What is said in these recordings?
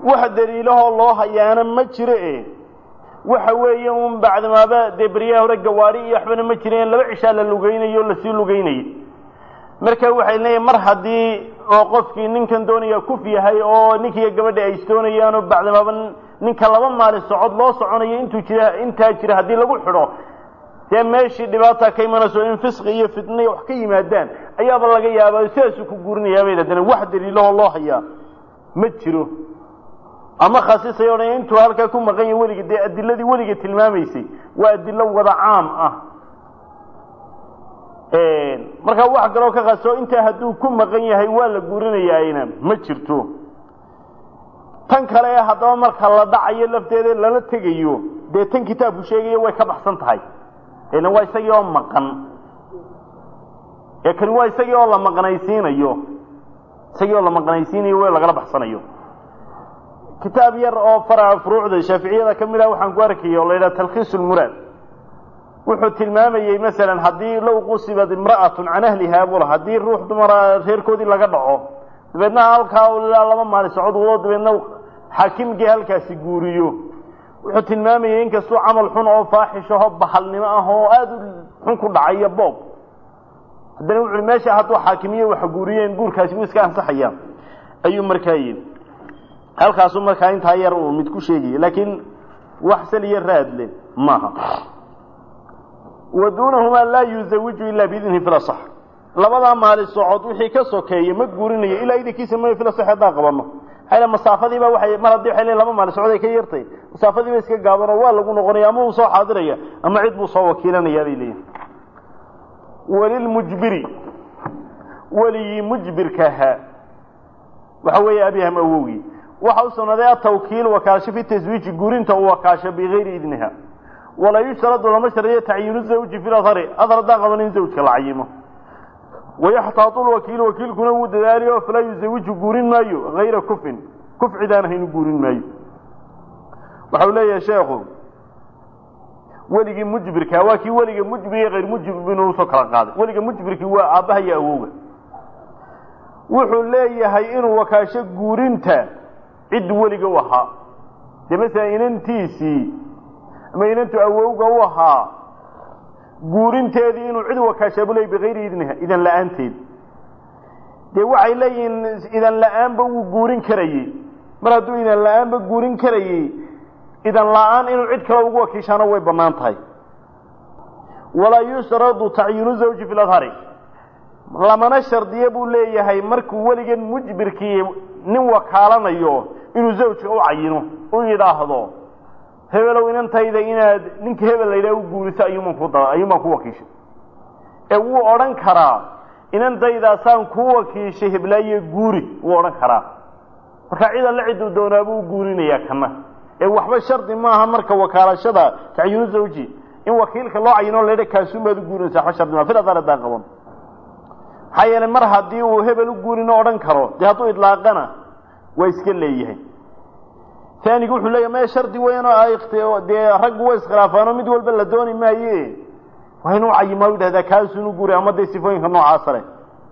wax daliilahoo loo hayaana ma jiro e waxa weeye un bacdimaaba dee beryaha hore gawaari iyo waxbana ma jireen laba cishaa la lugaynayo o lasii lugaynayay marka waxay leeyihin mar haddii oo qofkii ninkan doonaya kuf yahay oo ninkiiyo gabadha ay isdoonayaanoo bacdimaaba ninka laba maalin socod loo soconayo intuu jira intaa jira haddii lagu xidho dee meeshii dhibaata ka imanayso in fisqi iyo fitnay wax ka yimaadaan ayaaba laga yaaba sidaasuu ku guurinayaa bay haddana wax daliilahoo loo hayaa ma jiro ama khasisay odhan intuu halkaa ku maqan yahay weliga dee adiladii weliga tilmaamaysay waa adilo wada caam ah markaa wax kaloo ka qaso intaa hadduu ku maqan yahay waa la guurinayaayna ma jirto tan kale ee haddaba marka la dhacayo lafteeda lala tegayo dee tan kitaabku sheegayo way ka baxsan tahay ena waa isagii oo maqan ee kani waa isagii oo la maqnaysiinayo isagii oo la maqnaysiinayo w lagala baxsanayo kitaab yar oo faraca furuucda shaaficiyada ka mid ah waxaan ku arkaya oo la yidhaha talkhiis lmuraad wuxuu tilmaamayey masalan haddii low qusibad imra'atun can ahlihaa bula haddii ruux dumara reerkoodii laga dhaco dabeedna halkaa ilaa laba maalin socod wado dabeedna xaakimkii halkaasi guuriyo wuxuu tilmaamayey inkastuu camal xun oo faaxishaho bahalnimo ah oo aada u xun ku dhacayo boob haddana wuxu uhi meesha hadduu xaakimiyo waxa guuriyeen guurkaasi wuu iska ansaxaya ayuu markaa yidhi halkaasuu markaa intaa yar uu mid ku sheegaya laakiin wax saliyo raadle maaha wa duunahumaa laa yuzawiju ilaa biidnihi fil asax labadaa maali socod wixii ka sokeeya ma guurinayo ilaa idinkiisa ma fil asax haddaan qabanno maxaa masaafadiiba waxay mar haddii waxay leeyihin laba maali socod ay ka yartay masaafadiiba iska gaabanoo waa lagu noqonaya ama uu soo xaadiraya ama cid buu soo wakiilanayaa bay leeyihin walilmujbiri weligii mujbirkaha waxa weeye abyaham awowgii waxa u sugnaaday atawkiil wakaalasho fi taswiiji guurinta uu wakaasho bigayri idniha walaa yushtaradu lama shardiyo tacyiinu zawji fi lahari adar haddaan qaban in zawjka la cayimo wayaxtaatu lwakiil wakiilkuna wuu dadaaliyo falaa yuzawiju guurin maayo hayra kufin kuf cidaan ahaynu guurin maayo waxa uu leeyahay sheekhu weligii mujbirka waa kii weliga mujbir hayr mujbir inuu usoo kala qaaday weliga mujbirkii waa aabbaha iyo awowga wuxuu leeyahay inuu wakaasho guurinta cid weliga u ahaa dee masalan inantiisii ama inantu awowga u ahaa guurinteedii inuu cid wakaashabu leey bikayri idniha idan la-aanteed dee waxay leeyihiin idan la-aanba wuu guurin karayey mar hadduu idan la-aanba guurin karayey idan la-aan inuu cid kale ugu wakiishaano way bannaan tahay walaa yushtaradu tacyiinu zawji fi ladhari lamana shardiye buu leeyahay markuu weligan mujbirkii nin wakaalanayo inuu zawjka u cayino u yidhaahdo hebelow inantayda inaad ninka hebel la yidhaha u guuriso ayuuman ku da ayuumaan ku wakiishay ee wuu odhan karaa inantaydaasaan ku wakiishay heblaaye guuri wuu odhan karaa marka cid alle ciduu doonaabuu guurinayaa kana ee waxba shardi maaha marka wakaalashada tacyiinu zawji in wakiilka loo cayino la yidha kaasuunbaad u guurinaysa waxba shardi maa filadar haddaan qaban maxaa yeelay mar haddii uu hebel u guurino odhan karo dee hadduu idlaaqana waa iska leeyahay taanigu wuxuu leeyahy maya shardi weyn oo dee raggu way iskhilaafaano mid walba la dooni maaye waa inuu cayimaa u yidhahdaa kaasuunu guuri ama dee sifooyinka noocaasa leh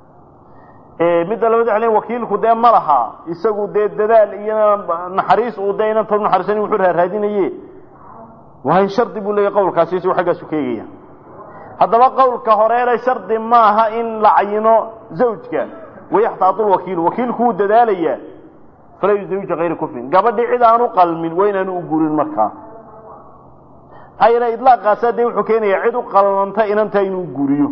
midda labad waxa le wakiilku dee ma laha isagu dee dadaal iyo naxariis uu dee inanta naxariisan wuxuu raaraadinaye waa in shardi buu leeyahy qawlkaasi isagu xaggaasu ka eegaya haddaba qawlka horeele shardi maaha in la cayino zawjka wayaxtaatu lwakiilu wakiilku wuu dadaalayaa falaa yuzawija hayra kufrin gabadhii cid aanu qalmin waa inaanu u guurin markaa maxaa yeele idlaaqaasa dee wuxuu keenayaa cid u qalmanta inanta inuu guuriyo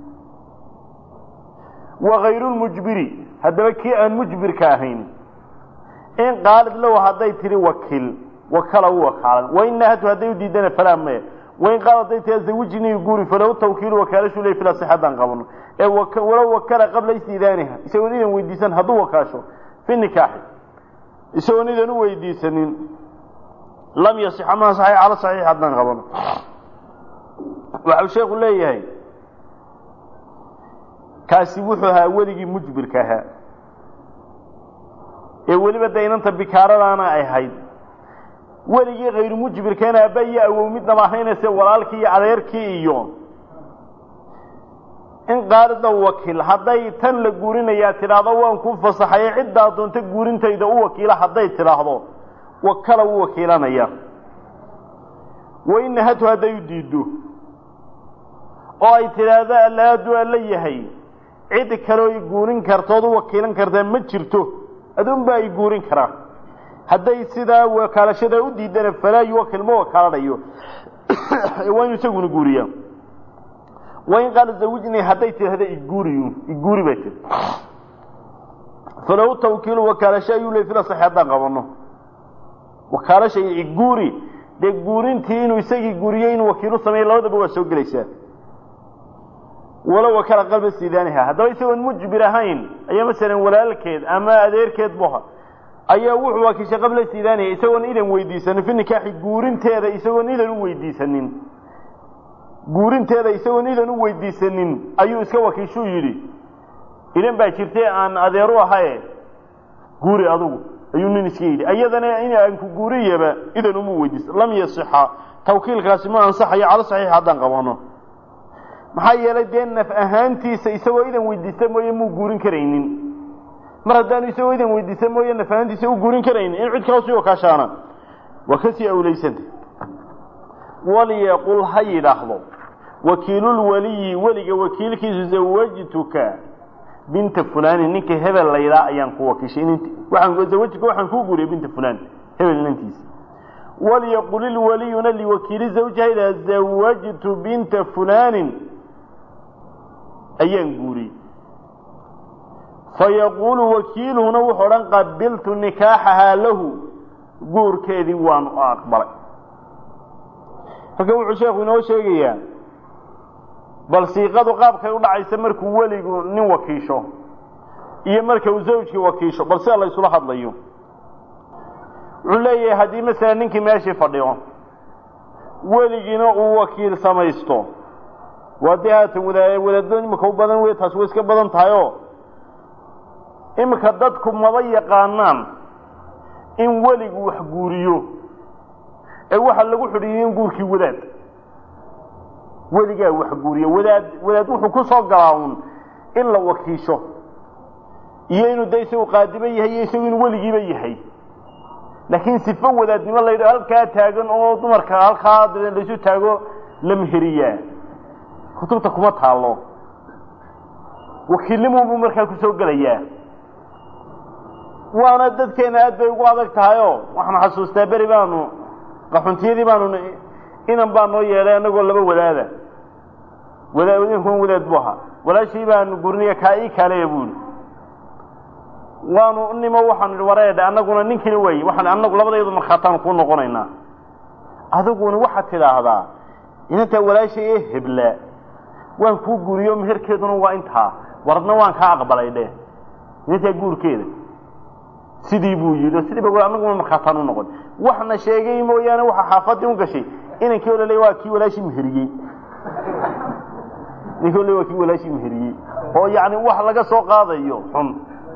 wa hayru lmujbiri haddaba kii aan mujbirka ahayn in qaalid low hadday tihi wakiil wakala u wakaalan wain nahatu hadday u diidana falaa maya wain qaal hadday tihi zawijnii guuri falahu tawkiilu wakaalashu ley fila sixaddaan qabano ee walow wakala qabla istiidaaniha isagoon idan weydiisan hadduu wakaasho fi nikaaxi isagoon idan u weydiisanin lam yasixa ma saxix cala saxiix haddaan qabano waxau sheekhu leeyahay kaasi wuxuu ahaa weligii mujbirka ahaa ee weliba de inanta bikaaradaana ay ahayd weligii hayru mujbirkana aabba iyo awow midnaba ahaynayse walaalkii iyo adeerkii iyo in qaalida wakiil hadday tan la guurinayaa tidhaahdo waan ku fasaxaye ciddaa doonta guurintayda u wakiila hadday tidhaahdo wakala wuu wakiilanaya wain nahatu hadday u diiddo oo ay tidhaahdo allaadu alla yahay cid kaleo i guurin kartood u wakiilan kartaa ma jirto adunbaa i guurin karaa hadday sidaa wakaalashadaa u diidana falaa yuwakil ma wakaalanayo waa inu isaguna guuriyaa wain qaala zawijnii hadday tidhahda iguuriy iguuri bay tii falow tawkiilu wakaalasho ayuu le fila sax haddaan qabano wakaalasha iyo iguuri dee guurintii inuu isagii guuriyo inuu wakiilu sameeyo labadaba waa soo gelaysaa walow wakala qalba sidaaniha haddaba isagoon mujbir ahayn ayaa masalan walaalkeed ama adeerkeed buha ayaa wuxuu wakiishay qabla sidaaniha isagoon idan weydiisanin fi nikaaxi guurinteeda isagoon idan u weydiisanin guurinteeda isagoon idan u weydiisanin ayuu iska wakiishuu yidhi idan baa jirtay aan adeeru ahaye guuri adugu ayuu nin iska yidhi iyadana in aan ku guuriyaba idan uma weydiisa lam yasixa tawkiilkaasi ma ansaxayo calo saxiix haddaan qabano maxaa yeelay dee naf ahaantiisa isagoo idan weydiista mooye muu guurin karaynin mar haddaanu isagoo idan weydiista mooye naf ahaantiisa u guurin karaynin in cid kala sii wakaashaana waa kasii awlaysanta walyaqul ha yidhaahdo wakiilulwaliyi weliga wakiilkiisu zawajtuka binta fulani ninka hebel laydhaa ayaan ku wakiishay int waaan zawajtuka waxaan kuu guuriyay binta fulan hebel inantiisa walyaqul ilwaliyuna liwakiili zawjiha idaa zawajtu binta fulanin ayaan guuriyey fayaquulu wakiiluhuna wuxuu odhan qabiltu nikaaxahaa lahu guurkeedii waanu aqbalay halkan wuxuu sheekhu inoo sheegayaa bal siiqadu qaabkay u dhacaysa markuu weligu nin wakiisho iyo marka uu zawjkii wakiisho bal sida la ysula hadlayo wuxuu leeyahay haddii masalan ninkii meeshii fadhiyo weligiina uu wakiil samaysto waa dee haatan wada wadaadada imika u badan wey taasi way iska badan tahay oo iminka dadku maba yaqaanaan in weligu wax guuriyo ee waxaa lagu xidhiiyey in guurkii wadaad weligaa wax guuriyo wadaad wadaad wuxuu ku soo galaa un in la wakiisho iyo inuu de isagu qaadiba yahay iyo isagu inuu weligiiba yahay laakiin sifo wadaadnimo la yidhaho halkaa taagan oo dumarka halkaa laysu taago la meheriyaa kutubta kuma taalo wakiilnimuunbuu markaa kusoo gelayaa waana dadkeena aad bay ugu adag tahay oo waxaan xasuustaa beri baanu qaxuntiyadii baanu inan baa noo yeedhay anagoo laba wadaada wadaad inkun wadaad bu ahaa walaashii baanu gurniya kaa ii kaaleya buuli waanu nimo waxaanu idhi wareedha annaguna ninkina wey waxaan annagu labadayadu markhaataan kuu noqonaynaa adiguna waxaad tidhaahdaa inantaa walaashay ee hebla waan kuu guriyo meherkeeduna waa intaa waradna waan kaa aqbalay dheh inantaa guurkeeda sidii buu yidhi sidii ba annaguna markhaataan u noqon waxna sheegay mooyaane waxa xaafadii u gashay inankii o laleey waa kii walaashii meheriyey ninkii o le waa kii walaashii meheriyey oo yacni wax laga soo qaadayo xun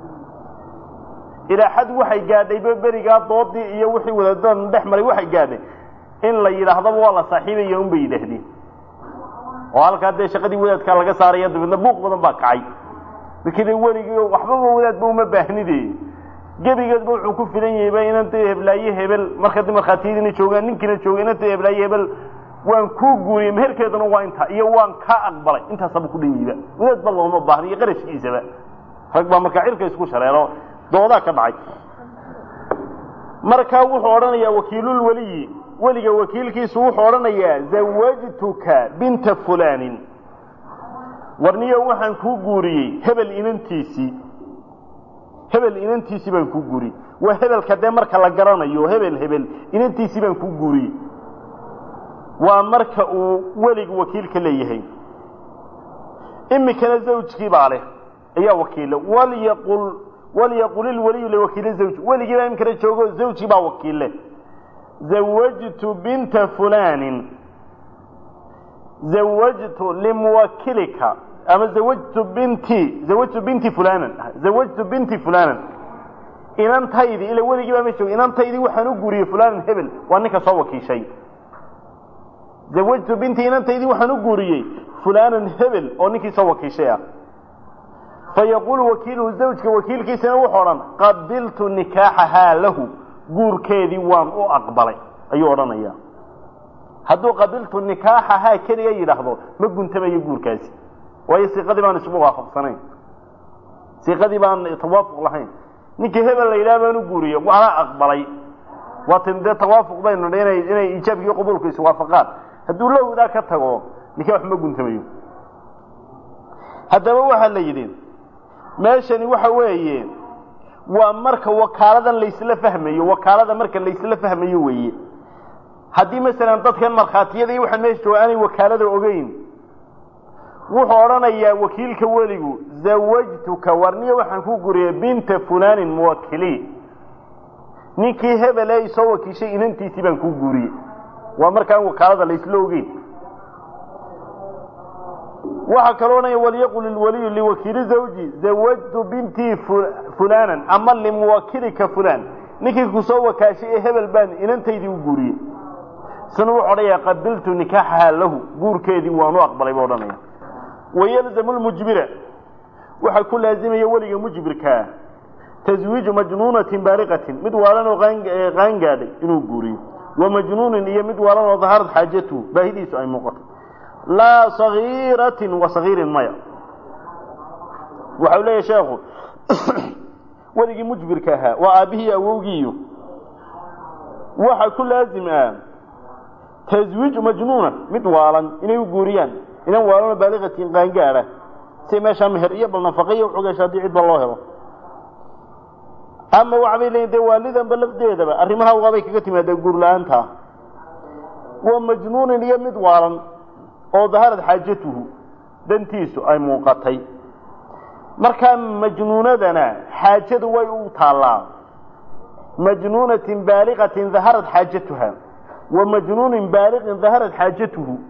ilaa xad waxay gaadhayba berigaa doodii iyo wixii wadaadadan dhex maray waxay gaadhay in la yidhaahdaba waa la saaxiibaya un bay yidhaahdeen oo halkaa dee shaqadii wadaadkaa laga saaraya dabeedna buuq badan baa kacay markii de weligii waxbaba wadaadba uma baahnide gebigeedba wuxuu ku filan yahayba inanta heblaaye hebel marka di markhaatiyadiina joogaan ninkiina jooga inanta heblaaye hebel waan kuu guuriyey meherkeeduna waa intaa iyo waan kaa aqbalay intaasaba ku dhan yihiba wadaadba looma baahna iyo qarashkiisaba rag baa markaa cirka isku shareero doodaa ka dhacay markaa wuxuu odhanayaa wakiilulweliyi weliga wakiilkiisu wuxuu odhanayaa zawajtuka binta fulanin warniyo waxaan kuu guuriyey hebel inantiisii hebel inantiisii baan kuu guuriyey waa hebelka dee marka la garanayo hebel hebel inantiisii baan kuu guuriyey waa marka uu weligu wakiilka leeyahay imikana zawjkii baa leh ayaa wakiila walyaqul walyaqul ilwaliyu liwakiili zawji weligii baa imikana joogo zawjkii baa wakiille zawajtu binta fulanin zawajtu limuwakilika ama zawajtu binti zawajtu binti fulanan zawajtu binti fulanan inantaydi ila weligii baa ma joogo inantaydii waxaan u guuriyey fulanan hebel waa ninka soo wakiishay zawajtu binti inantaydii waxaan u guuriyey fulanan hebel oo ninkii soo wakiishay ah fayaquulu wakiiluhu zawjka wakiilkiisana wuxuu odhan qabiltu nikaaxahaa lahu guurkeedii waan u aqbalay ayuu odhanaya hadduu qabiltu nikaaxahaa keliga yidhaahdo ma guntamayo guurkaasi waayo siiqadii baan isugu waafaqsanayn siiqadii baan tawaafuq lahayn ninkii hebel la yidhaha baan u guuriyo waana aqbalay waatan dee tawaafuq baynu inay inay iijaabkiiyo qabuulku iswaafaqaan hadduu lowdaa ka tago nikaax ma guntamayo haddaba waxaa la yidhi meeshani waxa weeye waa marka wakaaladan laysla fahmayo wakaalada marka laysla fahmayo weeye haddii masalan dadkan markhaatiyada iyo waxaan meesha jooga aanay wakaalada ogeyn wuxuu odhanayaa wakiilka weligu zawajtuka warniya waxaan ku guriyay binta fulaanin muwakili ninkii hebel ee isoo wakiishay inantiisii baan ku guuriyey waa markaan wakaalada laysla ogeyn waxaa kaloo odhanaya walyaqul ilwaliyu liwakiili zawji zawajtu bintii fulaanan ama limuwakilika fulaan ninkii kusoo wakaashay ee hebel baan inantaydii u guuriyey isna wuxuu odhanaya qabiltu nikaaxaha lahu guurkeedii waanu aqbalay buu odhanaya wayalzamu lmujbira waxaa ku laazimaya weliga mujbirkaa taswiiju majnuunatin baaliqatin mid waalan oo qaangaadhay inuu guuriyo wa majnuunin iyo mid waalan oo daharad xaajatuhu baahidiisu ay muuqato laa sagiiratin wa sagiirin maya waxau leeyahy sheekhu weligii mujbirka ahaa waa aabbihii awowgiiyo waxaa ku laazim ah taswiiju majnuuna mid waalan inay u guuriyaan inan waalanoo baaliqatin qaangaadha si meeshaa meher iyo bal nafaqaiyo uxugasha haddii cidba loo helo ama waxbay leeyiin dee waalidanba lafdeedaba arrimaha waabay kaga timaadaa guur la-aanta waa majnuunin iyo mid waalan oo daharad xaajatuhu dantiisu ay muuqatay markaa majnuunadana xaajadu way u taallaa majnuunatin baaliqatin daharad xaajatuha wa majnuunin baaliqin daharad xaajatuhu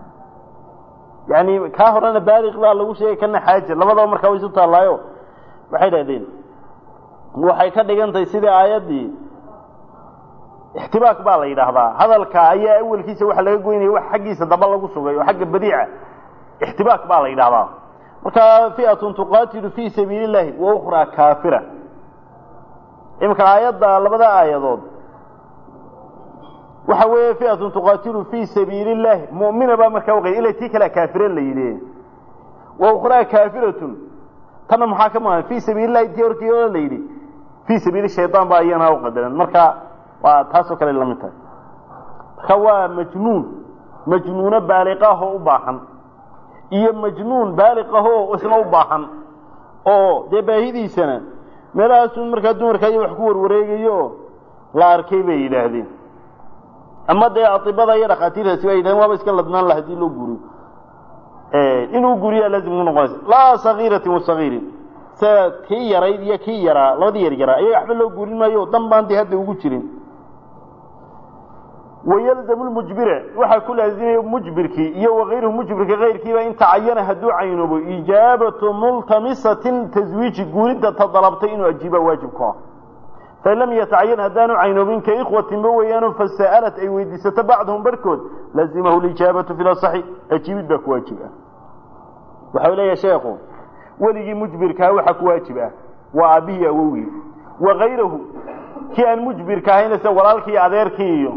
yani kaa horena baaliq baa lagu sheegay kana xaaja labadaba markaa way isu taallaayo waxay dhahdeen waxay ka dhigantahay sidii aayaddii ixtibaak baa la yidhaahdaa hadalka ayaa awelkiisa waxa laga goynaya wax xaggiisa daba lagu sugay oo xagga badiica ixtibaak baa la yidhahdaa markaa fiatun tuqaatilu fii sabiili llahi wa ukhraa kaafira iminka aayadda labada aayadood waxa weeye fiatun tuqaatilu fii sabiili llahi mu'mina baa markaa waqay ila tii kalea kaafira la yidhi wa ukhraa kaafiratun tanna maxaa ka maqan fii sabiili llahi tii horkii la yidhi fii sabiili shaydaan baa iyana u qadaran marka waa taasoo kale lamid tahay marka waa majnuun majnuuno baaliqahoo u baahan iyo majnuun baaliqahoo isna u baahan oo dee baahidiisana meelahaasun markaa dumarka iyo wax ku warwareegayo la arkay bay yidhaahdeen ama dee atibada iyo dhakhaatiirtaasi bay yidhahdeen waaba iska ladnaan la hadii loo guriyo inuu guriyaa laazim ku noqonaysa laa sagiiratin wasagiirin sida kii yarayd iyo kii yaraa labadii yar yaraa ayaga waxba loo guurin maayo dan baan dee hadda ugu jirin wayalzamu lmujbira waxaa ku laazimaya mujbirkii iyo wakayruhu mujbirka kayrkiiba in tacayana hadduu caynoobo ijaabatu multamisatin taswiiji guuridda ta dalabtay inuu ajiiba waajib ku ah fain lam yatacayan haddaanu caynoobin ka ikhwatinba weeyaano fasa'alat ay weydiisato bacdahum barhkood lazimahu lijaabatu fi lasaxi ajiibid baa ku waajib ah waxau leeyahay sheekhu weligii mujbirkaa waxa ku waajib ah waa aabbihii awowgii wakayrahu kii aan mujbirka ahayna sida walaalkii adeerkii iyo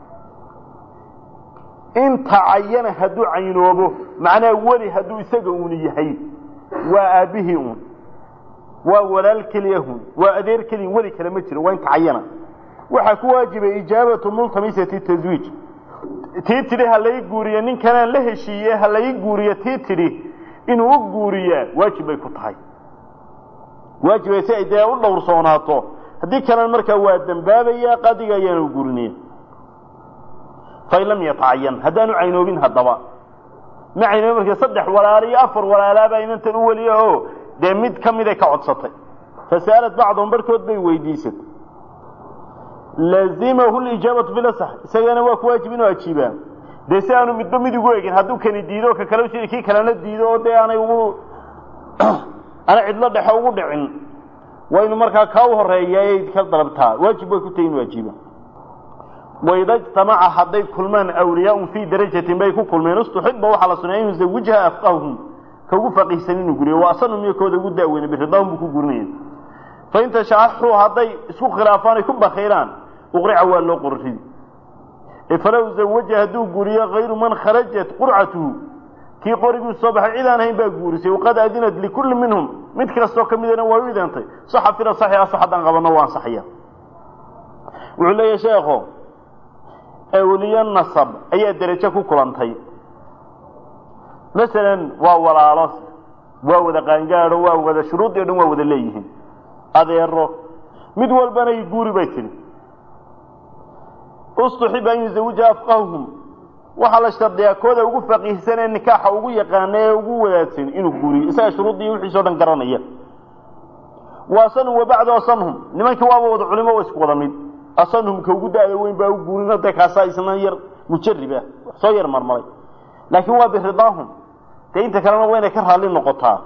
in tacayana hadduu caynoobo macnaha weli hadduu isaga uun yahay waa aabbihii uun waa walaal keliyahun waa adeer keliya weli kale ma jiro waa in tacayana waxaa ku waajibay ijaabatu multamisati taswiij tii tidhi ha lai guuriyo ninkanaan la heshiiye ha lai guuriyo tii tidhi inuu u guuriyaa waajib bay ku tahay waajibay si ay dee u dhowrsoonaato haddii kalena markaa waa dembaabayaa qadiga ayaana u guurinaya fain lam yatacayan haddaanu caynoobin haddaba ma caynoobin marka saddex walaalo iyo afar walaalaabaa inantan u weliya o dee mid ka miday ka codsatay fasa'alad bacdahum barhkood bay weydiisatay lazimahu lijaabatu bilasax isagana waa ku waajib inuu ajiibaa dee si aanu midba mid ugu egin hadduu kani diido ka kale jiri kii kalena diido oo dee aanay ugu ana cidlo dhexe ugu dhicin waa inu markaa kaa u horeeya ay ka dalabtaa waajib bay ku tahay inuu ajiiba waida ijtamaca hadday kulmaan awliyaaun fii darajatin bay ku kulmeen istuxiba waxaa la suneeya in yuzawijha afqahum ka ugu faqiihsan inuu guriyo waa asanum iyo kooda ugu daaweyne biridahum buu ku gurinaya fain tashaxuu hadday isku khilaafaan ay ku bakhiiraan uqrica waa loo qorridi falow zawaja hadduu guuriyo kayru man kharajat qurcatuhu kii qoriguu soo baxay cid aan hayn baa guurisay waqad adinat likulli minhum mid kastoo ka midana waa u idantay saxa fila saxi asax haddaan qabanno waa ansaxaya wuxuu leeyahay sheekho awliyo nasab ayaa derajo ku kulantay masalan waa walaalo waa wada qaangaadho waa wada shuruudii o dhan waa wada leeyihiin adeero mid walbana i guuri bay tidhi ustuxiba an yuzawijaha afqahum waxaa la shardiyaa kooda ugu faqiihsan ee nikaaxa ugu yaqaana ee ugu wadaadsan inuu guuriyo isaga shuruuddii wixiisao dhan garanaya wa asanhum wabacdu asanhum nimankii waaba wada culimo wa isku wada mid asanhum ka ugu da-da weyn baa u guurina de kaasaa isna yar mujarib ah soo yar marmaray laakiin waa biridaahum dee inta kalena waa inay ka raalli noqotaa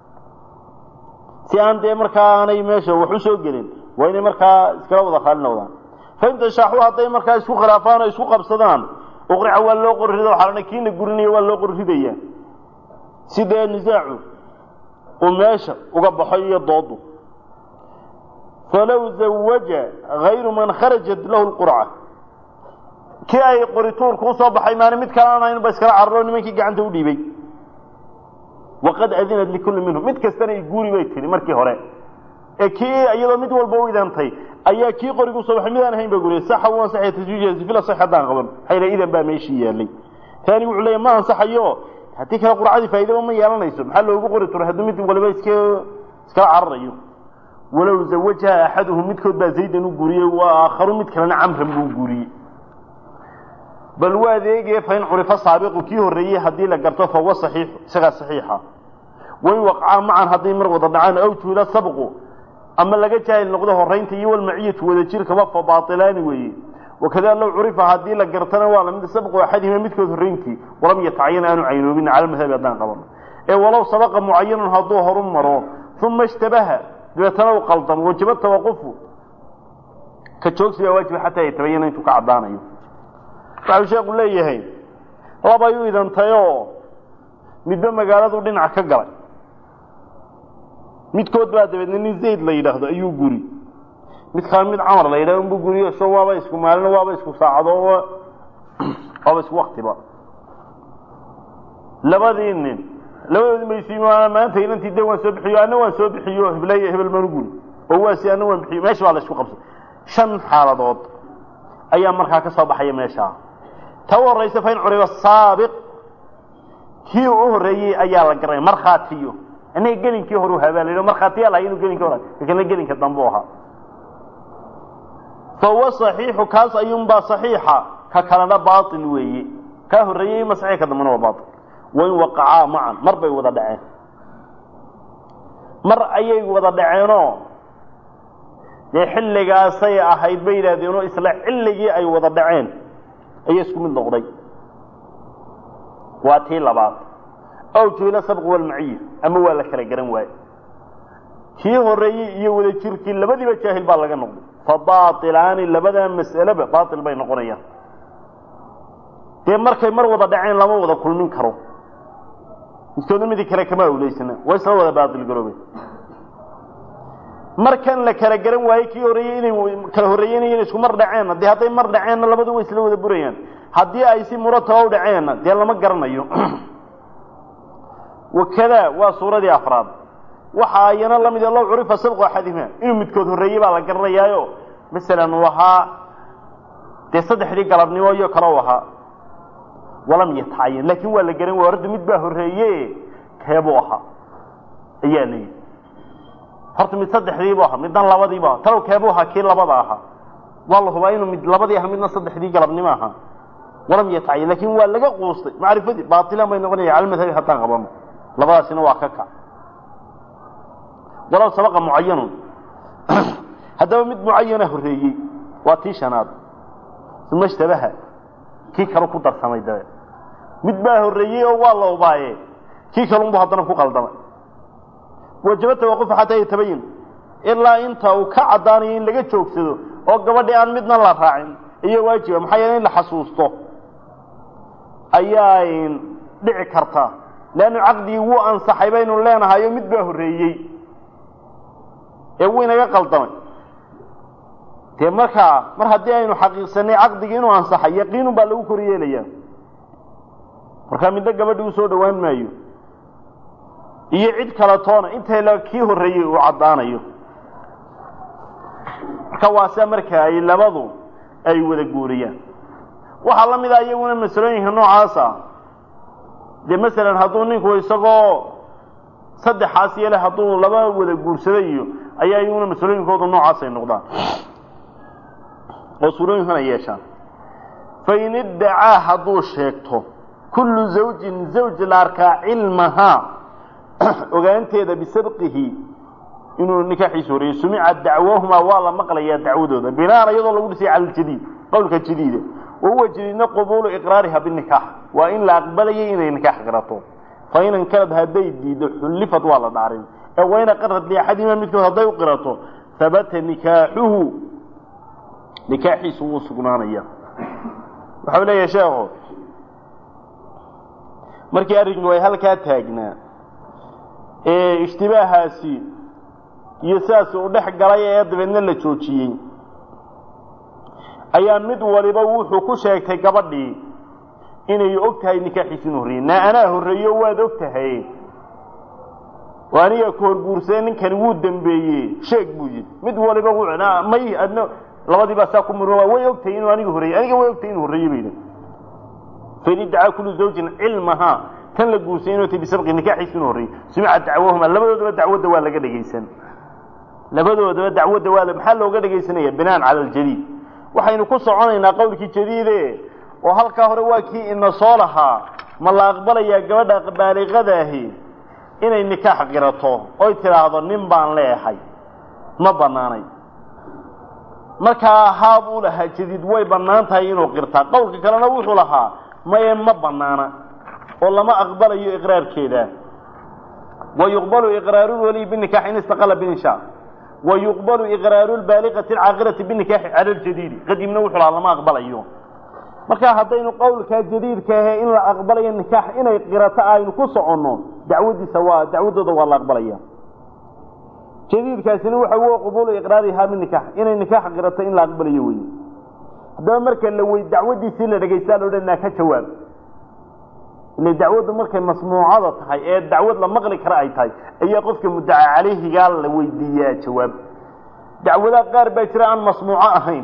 si aan dee markaa aanay meesha wax u soo gelin waa inay markaa iskala wada raalli noqdaan faintashaaxuu hadday markaa isku khilaafaan oo isku qabsadaan uqrica waa loo qorrida waxaa la kiina gurinaya waa loo qorridaya si dee nisaacu uu meesha uga baxo iyo doodu falow zawaja hayru man kharajat lahu lqurca kii ay qorituurku usoo baxay maani mid kale aan ahayn ba iskala cararo nimankii gacanta u dhiibay waqad adinat likulli minhum mid kastana i guuri bay tihi markii hore ee kii iyadoo mid walba u idantay ayaa kii qorigu usoo baxay midaan ahayn ba guriya saxa u ansaxaya taswiijaasi fila sax haddaan qaban xayla idan baa meeshii yaalay taani wuxuu leeyahy ma ansaxayo haddii kale qurcadii faa'iidaba ma yeelanayso maxaa loogu qori turo hadduu mid waliba iska iskala cararayo walow zawajaha axaduhum midkood baa zaydan u guuriyey waa aakharu mid kalena camran buu guuriyey bal waa adeegee fain curifa saabiqu kii horreeyey haddii la garto fahuwa saxiixu isagaa saxiixa wain waqcaa macan hadday mar wada dhacaan aw juhila sabqu ama laga jaahil noqdo horaynta iyo walmaciyatu wada jirkaba fa baailaani weeye wakada low curifa haddii la gartana waa lamid sabqu axadihima midkood horrayntii walam yatacayan aanu caynoobin cala madhabi haddaan qabano ee walow sabaqa mucayanun hadduu horu maro uma ishtabaha dabeetana u qaldamo wajaba tawaqufu ka joogsi baa waajiba xataa yatabayana intuu ka caddaanayo waxau sheekhu leeyahay labay u idantayoo midba magaaladu dhinac ka galay midkood baa dabeedna nin zayd la yidhaahdo ayuu guri mid kale mid camar la yidhahdo unbu guriyo so waaba isku maalino waaba isku saacado waaba isku waktiba labadii nin labadoodi maysi maanta inantii de waan soo bixiyo ana waan soo bixiyo heblay hebel maan u guri oo waasi ana waan bixiyo meesha baa la isku qabsay shan xaaladood ayaa markaa ka soo baxaya meeshaa ta u horaysa fain curiba saabiq kii u horreeyey ayaa la garanaya markhaatiyo inaga gelinkii horu habaalay markhaatiyaa lahay inuu gelinkii hor lakina gelinka dambe ahaa fahuwa صaxiixu kaas ayuunbaa صaxiixa ka kalena baail weeye kaa horreeyey ma saxiix ka dambena waa baail wain waqacaa macan mar bay wada dhaceen mar ayay wada dhaceenoo dee xilligaasay ahayd bay yidhahdeenoo isla xilligii ay wada dhaceen ayay isku mid noqday waa tii labaad aw juhila sabq walmaciya ama waa la kala garan waaye kii horreeyey iyo wada jirkii labadiiba jaahil baa laga noqday fa baailaani labadaa mas'aleba baail bay noqonayaan dee markay mar wada dhaceen lama wada kulmin karo midkoodna midii kale kama awleysana waa isla wada baail garoobay markan la kala garan waaye kii horreeyey inay kala horreeyeynayeen isku mar dhaceenna dee hadday mar dhaceenna labadu way isla wada burayaan haddii ay si murataba u dhaceenna dee lama garanayo wakada waa suuradii afraad waxa ayana la mid low curifa sabqu axadihima inuu midkood horreeyey baa la garanayaayo masalan uu ahaa dee saddexdii galabnimo iyo kale u ahaa walam yatacayan laakiin waa la garan waaya horta mid baa horreeye keebuu ahaa ayaa la yidhi horta mid saddexdiibu ahaa midna labadiibu ahaa talow keebuu ahaa kii labada ahaa waa la hubaa inuu mid labadii aha midna saddexdii galabnimo ahaa walam yatacayan laakiin waa laga quustay macrifadii baatilan bay noqonaya cala madhabi haddaan qabano labadaasina waa ka kac walow sabaqa mucayanun haddaba mid mucayana horreeyey waa tii shanaad uma ishtabaha kii kalu ku darsamay dabe mid baa horreeyey oo waa la ubaaye kii kalunbu haddana ku qaldamay wajaba tawaqufa xataa yatabayin ilaa inta uu ka caddaanayo in laga joogsado oo gabadhii aan midna la raacin iyo waajiba maxaa yeele in la xasuusto ayaa dhici karta leannu caqdigii wuu ansaxay baynu leenahayo mid baa horreeyey ee wuu inaga qaldamay dee markaa mar haddii aynu xaqiiqsanay caqdigii inuu ansaxay yaqiinun baa lagu koryeelaya markaa midna gabadhi u soo dhowaan maayo iyo cid kala toona intay la kii horreeyey uu caddaanayo marka waase marka ay labadu ay wada guuriyaan waxaa la mid ah iyaguna masalooyinka noocaasa dee masalan hadduu ninku isagoo saddexaas yeele hadduu laba wada guursaday iyo ayaa iyaguna masalooyinkoodu noocaas ay noqdaan oo suurooyinkana yeeshaan fain iddacaa hadduu sheegto kullu zawjin zawj la arkaa cilmahaa ogaanteeda bisabqihi inuu nikaaxiisu horeeyey sumica dacwahumaa waa la maqlayaa dacwadooda binaan iyadoo lagu dhisay cala ljadiid qowlka jadiida wahuwa jadiidna qubuulu iqraariha binikaax waa in la aqbalayay inay nikaax qirato fain ankarad hadday diido xullifad waa la dhaarin ee wain aqarad liaxadima midkood hadday u qirato habata nikaaxuhu nikaaxiisu wuu sugnaanaya waxau leeyahay sheekhu markii arrinku ay halkaa taagnaa ee ishtibaahaasi iyo sidaas uu dhex galay ee dabeedna la joojiyey ayaa mid waliba wuxuu ku sheegtay gabadhii inay og tahay nikaaxiisu inu horreeyey naa anaa horreeyo waad og tahay oo aniga ku horguursaday ninkani wuu dembeeyey sheeg buu yidhi mid waliba may adna labadii baa saa ku murma way og tahay inuu aniga horreeyey aniga way og tahay inuu horreeyey bay fain iddacaa kullu zawjin cilmahaa tan la guursay inuu tay bisabqi nikaaxiisu inuu horreeyey sumica dacwahuma labadoodaba dacwadda waa laga dhegaysan labadoodaba dacwadda waa maxaa looga dhegaysanaya binaan cala aljadiid waxaynu ku soconaynaa qowlkii jadiide oo halkaa hore waa kii ina soo lahaa ma la aqbalayaa gabadha baaliqadaahi inay nikaax qirato oy tidhaahdo nin baan leehay ma banaanay markaa haa buu lahaa jadiid way bannaan tahay inuu qirtaa qowlka kalena wuxuu lahaa maye ma banaana oo lama aqbalayo iqraarkeeda wayuqbalu iqraaru lwaliy binikaax in istaqala binsha wayuqbalu iqraaru lbaaliqati alcaaqilati binikaaxi cala ljadiidi qadiimna wuxuu lahaa lama aqbalayo marka haddaynu qowlkaa jadiidka ahe in la aqbalayo nikaax inay qirato aynu ku soconno dacwadiisa waa dacwadooda waa la aqbalaya jadiidkaasina waxa w qubuulu iqraarihaa binikaax inay nikaax qirato in la aqbalayo wey haddaba marka la wey dacwadiisii la dhegaysta loo dhanaa ka jawaab ile dacwaddu markay masmuucada tahay ee dacwad la maqli kara ay tahay ayaa qofka muddaca calayhigaa la weydiiyaa jawaab dacwadaha qaar baa jira aan masmuuco ahayn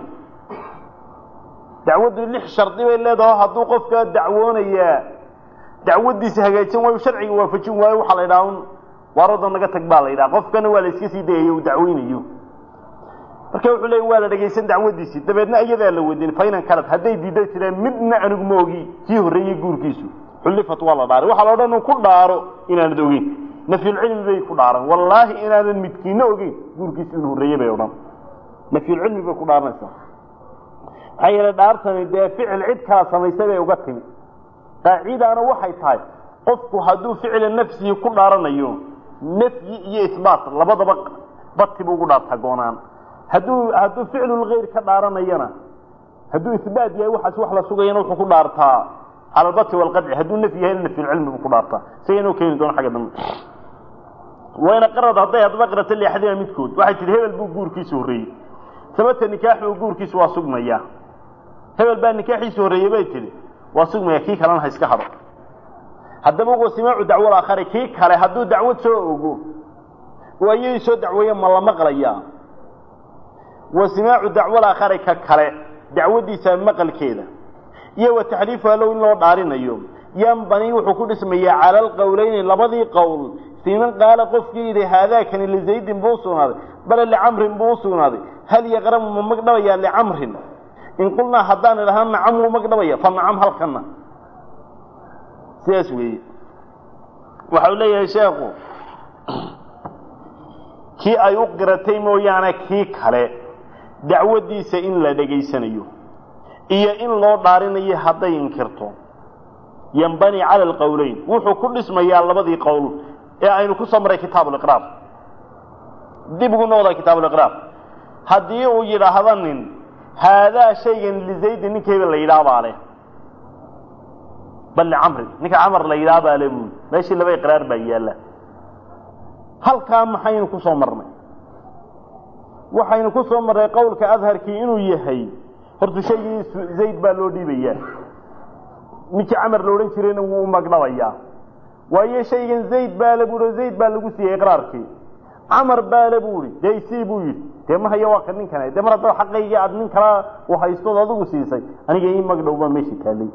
dacwaddu lix shardi bay leedaho hadduu qofka dacwoonayaa dacwadiisa hagaajin waayo sharciga waafajin waayo waxaa la yidhaha un waarooda naga tag baa la yidhaha qofkana waa la iska sii dayayo uu dacweynayo marka wuxuu leeya waa la dhegaysan dacwadiisii dabeedna iyadaa la weydiin fainan kalad hadday diida jireen midna anigu ma ogi kii horreeyey guurkiisu xullifat waa la dhaaray waxaa la odhan u ku dhaaro inaanad ogeyn nafyulcilmi bay ku dhaaran wallaahi inaadan midkiina ogeyn guurkiisu inuu horreeyey bay odhan nafyulcilmi bay ku dhaaranaysaa maxaa yeele dhaartani dee ficil cid kala samaysay bay uga timi qaacidaana waxay tahay qofku hadduu ficila nafsihi ku dhaaranayo nafyi iyo isbaat labadaba bati buu ugu dhaartaa goonaan hadduu hadduu ficlulgayr ka dhaaranayana hadduu isbaat yahay waxaas wax la sugayana wuxuu ku dhaartaa cala albati walqadci hadduu nafyi yahay nafyulcilmi buu ku dhaartaa isaga inuu keeni doono xagga dambe wayna qarad hadday haddaba qirata liaxadima midkood waxay tihi hebel buu guurkiisa horreeyey sababta nikaaxu guurkiisa waa sugmaya hebel baa nikaaxiisa horreeyey bay tihi waa sugmaya kii kalena ha iska hado haddaba wasimaacu dacwal aakhari kii kale hadduu dacwad soo ogo oo ayadii soo dacweeye ma la maqlayaa wasimaacu dacwal aakhari ka kale dacwaddiisa maqalkeeda iyo wa taxliifuha low in loo dhaarinayo yanbani wuxuu ku dhismayaa cala alqowleyni labadii qowl fii man qaala qofkii yidhi haadaakani lizaydin buu usugnaaday bale licamrin buu usugnaaday hal yaqramu ma magdhabayaa licamrin in qulnaa haddaan idhaha nacam wuu magdhabaya fa nacam halkana sidaas weeye waxau leeyahay sheekhu kii ay u qiratay mooyaane kii kale dacwaddiisa in la dhegaysanayo iyo in loo dhaarinayo hadday inkirto yanbani cala alqowleyn wuxuu ku dhismayaa labadii qowl ee aynu ku soo maray kitaabuliqraar dib ugu noqda kitaabuliqraar haddii uu yidhaahdo nin haadaa shaygan lizaydin ninka hebel la yidhaha baa leh bal licamrin ninka camar la yidhaha baa le buuli meeshii laba iqraar baa yaalla halkaa maxaynu ku soo marnay waxaynu ku soo marray qowlka adharkii inuu yahay horta shaygii zayd baa loo dhiibayaa ninkii camar la odhan jirayna wuu u magdhabayaa waayo shaygan zayd baale buuhi zayd baa lagu siiyey iqraarkii camar baale buu ihi dee isii buu yidhi dee ma haya waa ka ninkan dee mar haddaba xaqaygii aad nin kala uhaystood adigu siisay aniga ii magdhow baa meesha taallay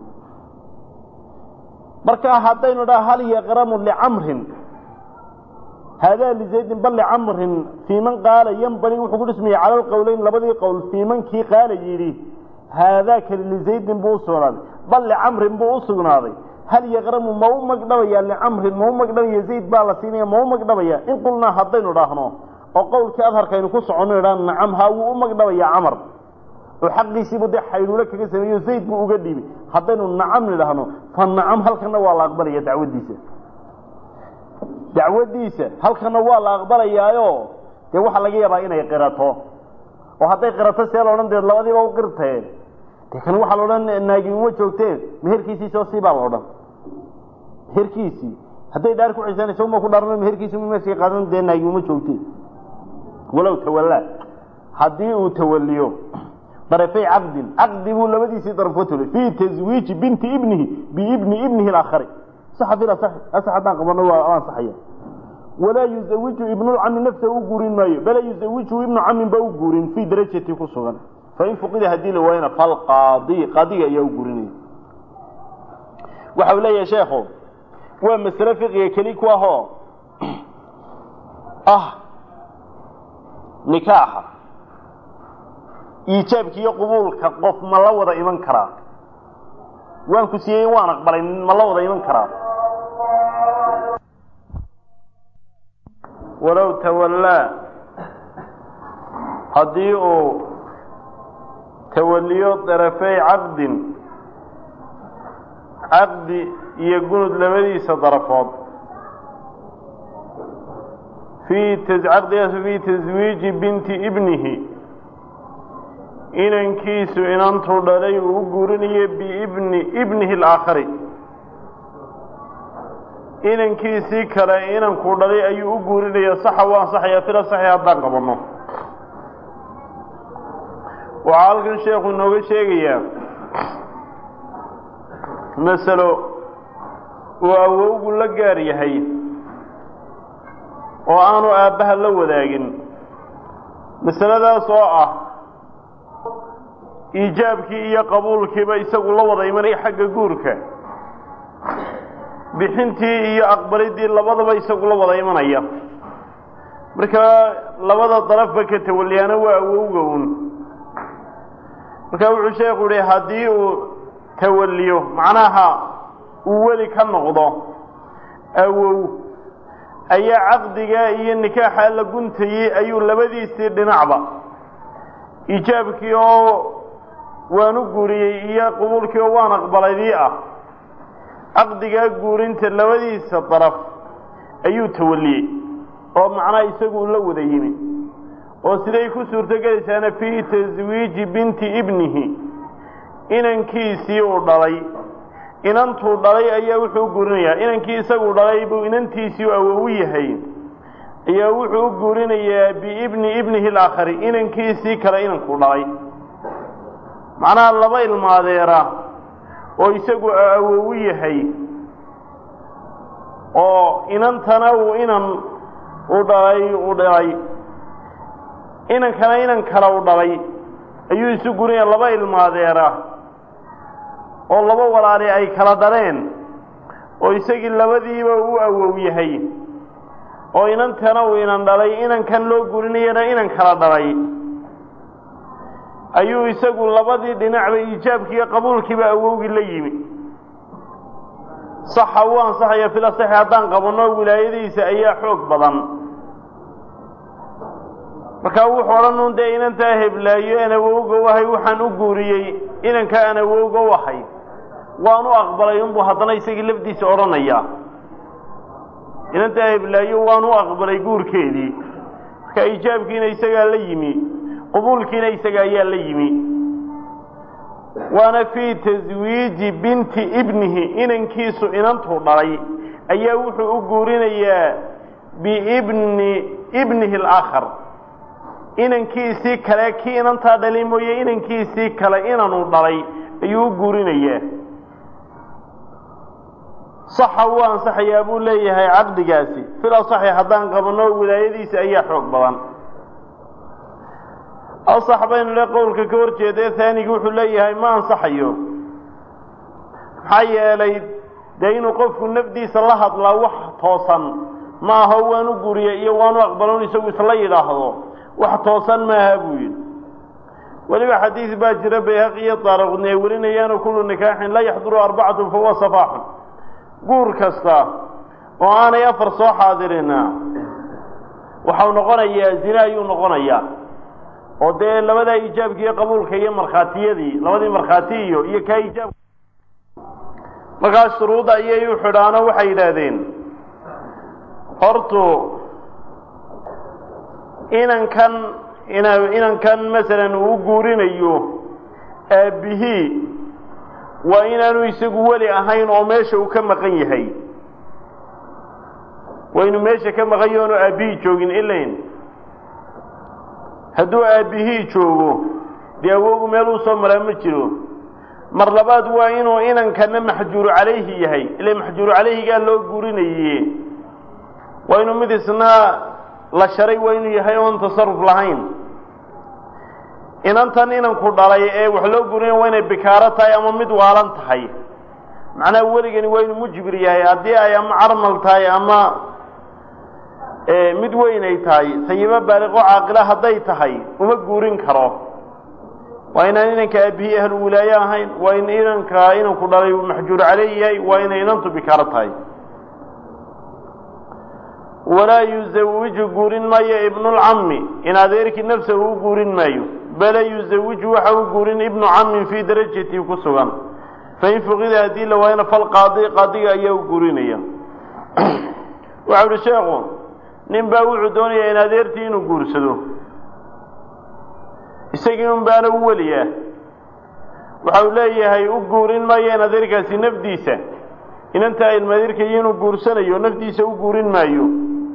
marka haddaynu dhaha hal yaqramu licamrin haadaa lizaydin bal licamrin fii man qaala yanbani wuxuu ku dhismayay cala lqowleyn labadii qowl fii mankii qaala yidhi haadaakani lizaydin buu usugnaaday bal licamrin buu usugnaaday hal yaqramu ma u magdhabaya licamrin ma u magdhabaya zayd baa la siinaya ma u magdhabaya in qulnaa haddaynu dhaahno oo qowlkii adharkaynu ku soconno idhaa nacam haa wuu u magdhabaya camar oo xaqiisiibu dee xayluulo kaga sameeyo zayd buu uga dhiibay haddaynu nacam nidhaahno fa nacam halkana waa la aqbalaya dacwaddiisa dacwaddiisa halkana waa la aqbalayaayo dee waxaa laga yaabaa inay qirato oo hadday qirato see la odhan dee labadiiba u qirtee dee kan waxaa la odhan naagi uma joogteen meherkiisii soo sii baa la odhan meherkiisii hadday dhaar ku xisanayso uma ku dhaarno meherkiisii uma meeshii qaadan dee naagi uma joogteen walow tawallaa haddii uu tawalliyo darafay caqdin caqdi buu labadiisii daraf ka tolay fii taswiiji binti ibnihi biibni ibnihi alaakhari saxa fil asax asax haddaan qabano waa ansaxaya walaa yuzawiju ibnulcami nafsa u guurin maayo bala yuzawiju ibnu camin ba u guurin fii darajati ku sugan fain fuqida haddii la waayana falqaadi qaadiga ayaa u guurinaya waxa uu leeyahay sheekhu waa masale fiqiga keli ku ahoo ah nikaaxa iijaabka iyo qubuulka qof ma la wada iman karaa waan ku siiyey waan aqbalay ma la wada iman karaa walow tawallaa haddii uu tawalliyo darafey caqdin caqdi iyo gunud labadiisa darafood fii caqdigaas fii taswiiji binti ibnihi inankiisu inantuu dhalay uu u guurinayo biibni ibnihi alaakhari inankiisii kale inankuu dhalay ayuu u guurinaya saxa u ansaxayaa fila saxi haddaan qabanno waxaa halkan sheekhu inooga sheegayaa masalo uu awowgu la gaar yahay oo aanu aabbaha la wadaagin masaladaas oo ah iijaabkii iyo qabuulkiiba isagu la wada imanaya xagga guurka bixintii iyo aqbalidii labadaba isagu la wada imanaya marka labada darafba ka tawaliyaana waa awowga un marka wuxuu sheekhu yihi haddii uu tawaliyo macnaha uu weli ka noqdo awow ayaa caqdiga iyo nikaaxa la guntayey ayuu labadiisii dhinacba iijaabkii oo waan u guuriyey iyo qubuulkii oo waan aqbalaydii ah caqdigaa guurinta labadiisa daraf ayuu tawaliyey oo macnaha isagu la wada yimi oo siday ku suurtogelaysaana fii taswiiji binti ibnihi inankiisii uu dhalay inantuu dhalay ayaa wuxuu u guurinayaa inankii isagu dhalay buu inantiisii u awow yahay ayaa wuxuu u guurinayaa biibni ibnihi alaakhari inankiisii kale inankuu dhalay macnaha laba ilmaadeera oo isagu awowu yahay oo inantana uu inan u dhalay u dhalay inankana inan kale u dhalay ayuu isu gurinaya laba ilmaadeera oo laba walaali ay kala dhaleen oo isagii labadiiba u awow yahay oo inantana uu inan dhalay inankan loo gurinayana inan kala dhalay ayuu isagu labadii dhinacba iijaabkiiyo qabuulkiiba awowgii la yimi saxa uu ansaxaya fil asaxi haddaan qabanno wilaayadiisa ayaa xoog badan markaa wuxuu odhan un dee inantaa heblaayo aan awowga u ahay waxaan u guuriyey inanka aan awowga u ahay waan u aqbalay unbuu haddana isagii lafdiisa odhanayaa inantaa heblaayo waan u aqbalay guurkeedii marka iijaabkiina isagaa la yimi qubuulkiina isaga ayaa la yimi waana fii taswiiji binti ibnihi inankiisu inantuu dhalay ayaa wuxuu u guurinayaa biibni ibnihi alaakhar inankiisii kale kii inantaa dhalay mooye inankiisii kale inanu dhalay ayuu u guurinayaa saxa wuu ansaxayaa buu leeyahay caqdigaasi fil asaxi haddaan qabanno wilaayadiisa ayaa xoog badan asax baynu le qowlka ka hor jeeda haanigi wuxuu leeyahay ma ansaxayo maxaa yeelay dee inuu qofku nafdiisa la hadlaa wax toosan ma aho waanu guriya iyo waanu aqbalon isagu isla yidhaahdo wax toosan maaha buu yidhi weliba xadiis baa jira bayhaqi iyo daaraqudni ay warinayaano kullu nikaaxin laa yaxduru arbacatun fahuwa safaaxun guur kasta oo aanay afar soo xaadirina waxau noqonayaa zine ayuu noqonayaa oo dee labadaa ijaabka iyo qabuulka iyo markhaatiyadii labadii markhaati iyo iyo kaa ijaab markaas shuruudda ayay u xidhaano waxay yidhaahdeen hortu inankan ina inankan masalan uu guurinayo aabbihii waa inaanu isagu weli ahayn oo meesha uu ka maqan yahay waa inuu meesha ka maqan yahay oonu aabbihii joogin ilayn hadduu aabbihii joogo dee awogu meel uu soo maraa ma jiro mar labaad waa inuu inankana maxjuuru calayhi yahay ila maxjuuru calayhigaa loo guurinaye waa inuu mid isna la sharay waa inuu yahay oon tasaruf lahayn inantan inanku dhalay ee wax loo guurinaya waa inay bikaaro tahay ama mid waalan tahay macnaha weligani waa inuu mujbir yahay haddii ay ama carmal tahay ama mid weyn ay tahay sayibo baaliqo caaqila hadday tahay uma guurin karo waa inaan inanka aabihii ahlu wilaaye ahayn waa in inanka inanku dhalay maxjuur caleyh yahay waa inay inantu bikaaro tahay walaa yuzawiju guurin maayo ibnulcammi in adeerkii nafsahu u guurin maayo bale yuzawiju waxa u guurin ibnu cammin fii darajatii ku sugan fain fuqida haddii la waayana falqaadi qaadiga ayaa u guurinaya waxau uhi sheekhu nin baa wuxuu doonayaa in adeertii inuu guursado isagii un baana u weliya waxau leeyahay u guurin maayo in adeerkaasi nafdiisa inantaa ilmadeerkaiyo inuu guursanayo nafdiisa u guurin maayo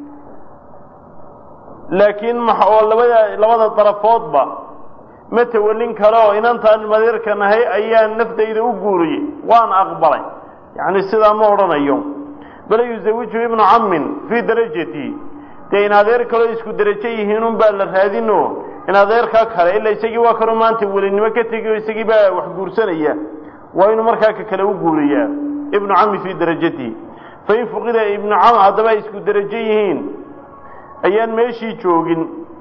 laakiin ma oo labada labada darafoodba ma tawallin kale oo inantaan ilmadeerka nahay ayaa naftayda u guuriyey waan aqbalay yacni sidaa ma odhanayo bale yuzawiju ibnu cammin fii darajati dee in adeer kaloo isku derajo yihiin un baa la raadino in adeerkaa kale ila isagii waa kanoo maanta welinimo ka tegi oo isagii baa wax guursanaya waa inuu markaa ka kale u guuriyaa ibnu cammi fii darajatihi fain fuqida ibnu cam haddaba ay isku derajo yihiin ayaan meeshii joogin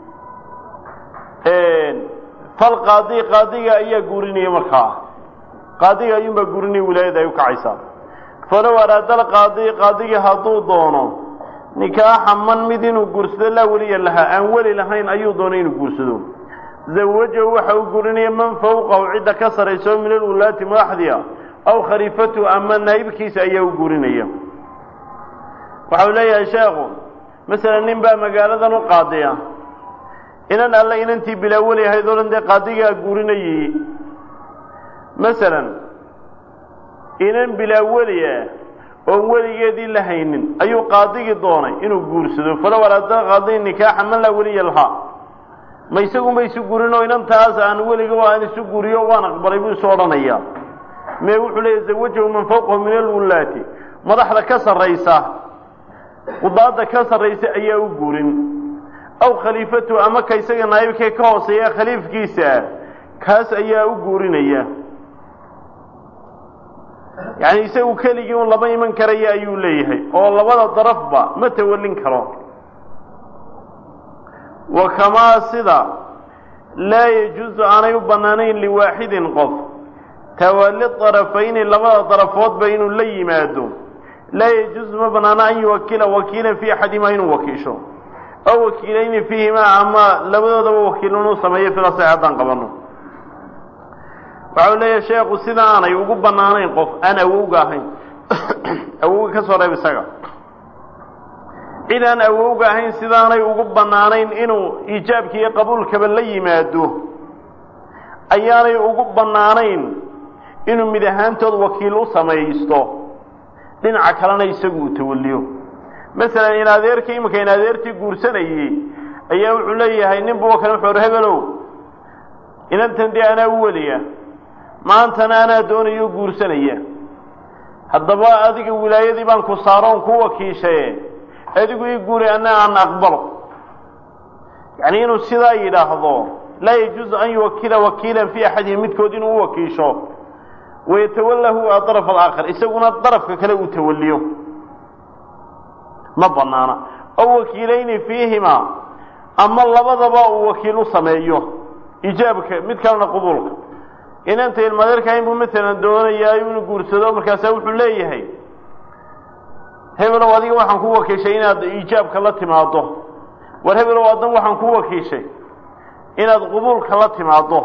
fal qaadi qaadiga ayaa guurinaya markaa qaadiga ayuunbaa guurinaya wilaayada ay u kacaysaa falow araada alqaadi qaadigii hadduu doono nikaaxa man mid inuu guursado laa weliya lahaa aan weli lahayn ayuu doonay inuu guursado zawajahu waxa uu guurinaya man fawqahu cidda ka sarayso min alwulaati madaxdiia aw khaliifatu ama naa'ibkiisa ayaa u guurinaya waxau leeyahay sheekhu masalan nin baa magaaladan u qaadiya inan alle inantii bilaa weli ahayd oo dhan dee qaadigaa guurinayay masalan inan bilaa weli ah oon weligeedii la haynin ayuu qaadigii doonay inuu guursado falow araada qaadi nikaaxa man laa weliya lahaa ma isagunba isu guurin oo inantaas aan weliga aan isu guuriyo waan aqbalay buu isu odhanayaa mee wuxuu leeyahy zawajahu man fawqahu min alwulaati madaxda ka sarraysa qudaadda ka sarraysa ayaa u guurin aw khaliifatu ama ka isaga naayibkee ka hooseeya khaliifkiisa kaas ayaa u guurinaya yacni isagu keligii un lama iman karaya ayuu leeyahay oo labada darafba ma tawallin karo wa kamaa sida laa yajuusu aanay u bannaanayn liwaaxidin qof tawalli darafayni labada darafoodba inuu la yimaado laa yajuusu ma bannaano an yuwakila wakiilan fii axadimaa inuu wakiisho aw wakiilayni fiihimaa ama labadoodaba wakiil inuu sameeyo filasax haddaan qabanno waxau leeyahay sheekhu sida aanay ugu bannaanayn qof aan awowga ahayn awowga ka soo reeb isaga cid aan awowga ahayn sidaanay ugu bannaanayn inuu iijaabka iyo qabuulkaba la yimaado ayaanay ugu bannaanayn inuu mid ahaantood wakiil u samaysto dhinaca kalena isagu uu tawalliyo masalan in adeerkii iminka in adeertii guursanayey ayaa wuxuu leeyahay nin buu kale wuxuu hebelow inantan dee anaa u weliya maantana anaa doonayo guursanaya haddaba adiga wilaayadii baan ku saaroon ku wakiishaye adigu ii guuri ana aan aqbalo yacni inuu sidaa yidhaahdo laa yajuuzu an yuwakila wakiilan fi axadihim midkood inuu u wakiisho wayatawalahu adaraf alaakhar isaguna darafka kale uu tawaliyo ma banaana aw wakiilayni fiihima ama labadaba uu wakiil u sameeyo ijaabka mid kalena qubuulka inanta ilmadeerkahayn buu maalan doonayaa inuu guursado markaasaa wuxuu leeyahay hebelow adiga waxaan ku wakiishay inaad ijaabka la timaado war hebelow addan waxaan ku wakiishay inaad qubuulka la timaado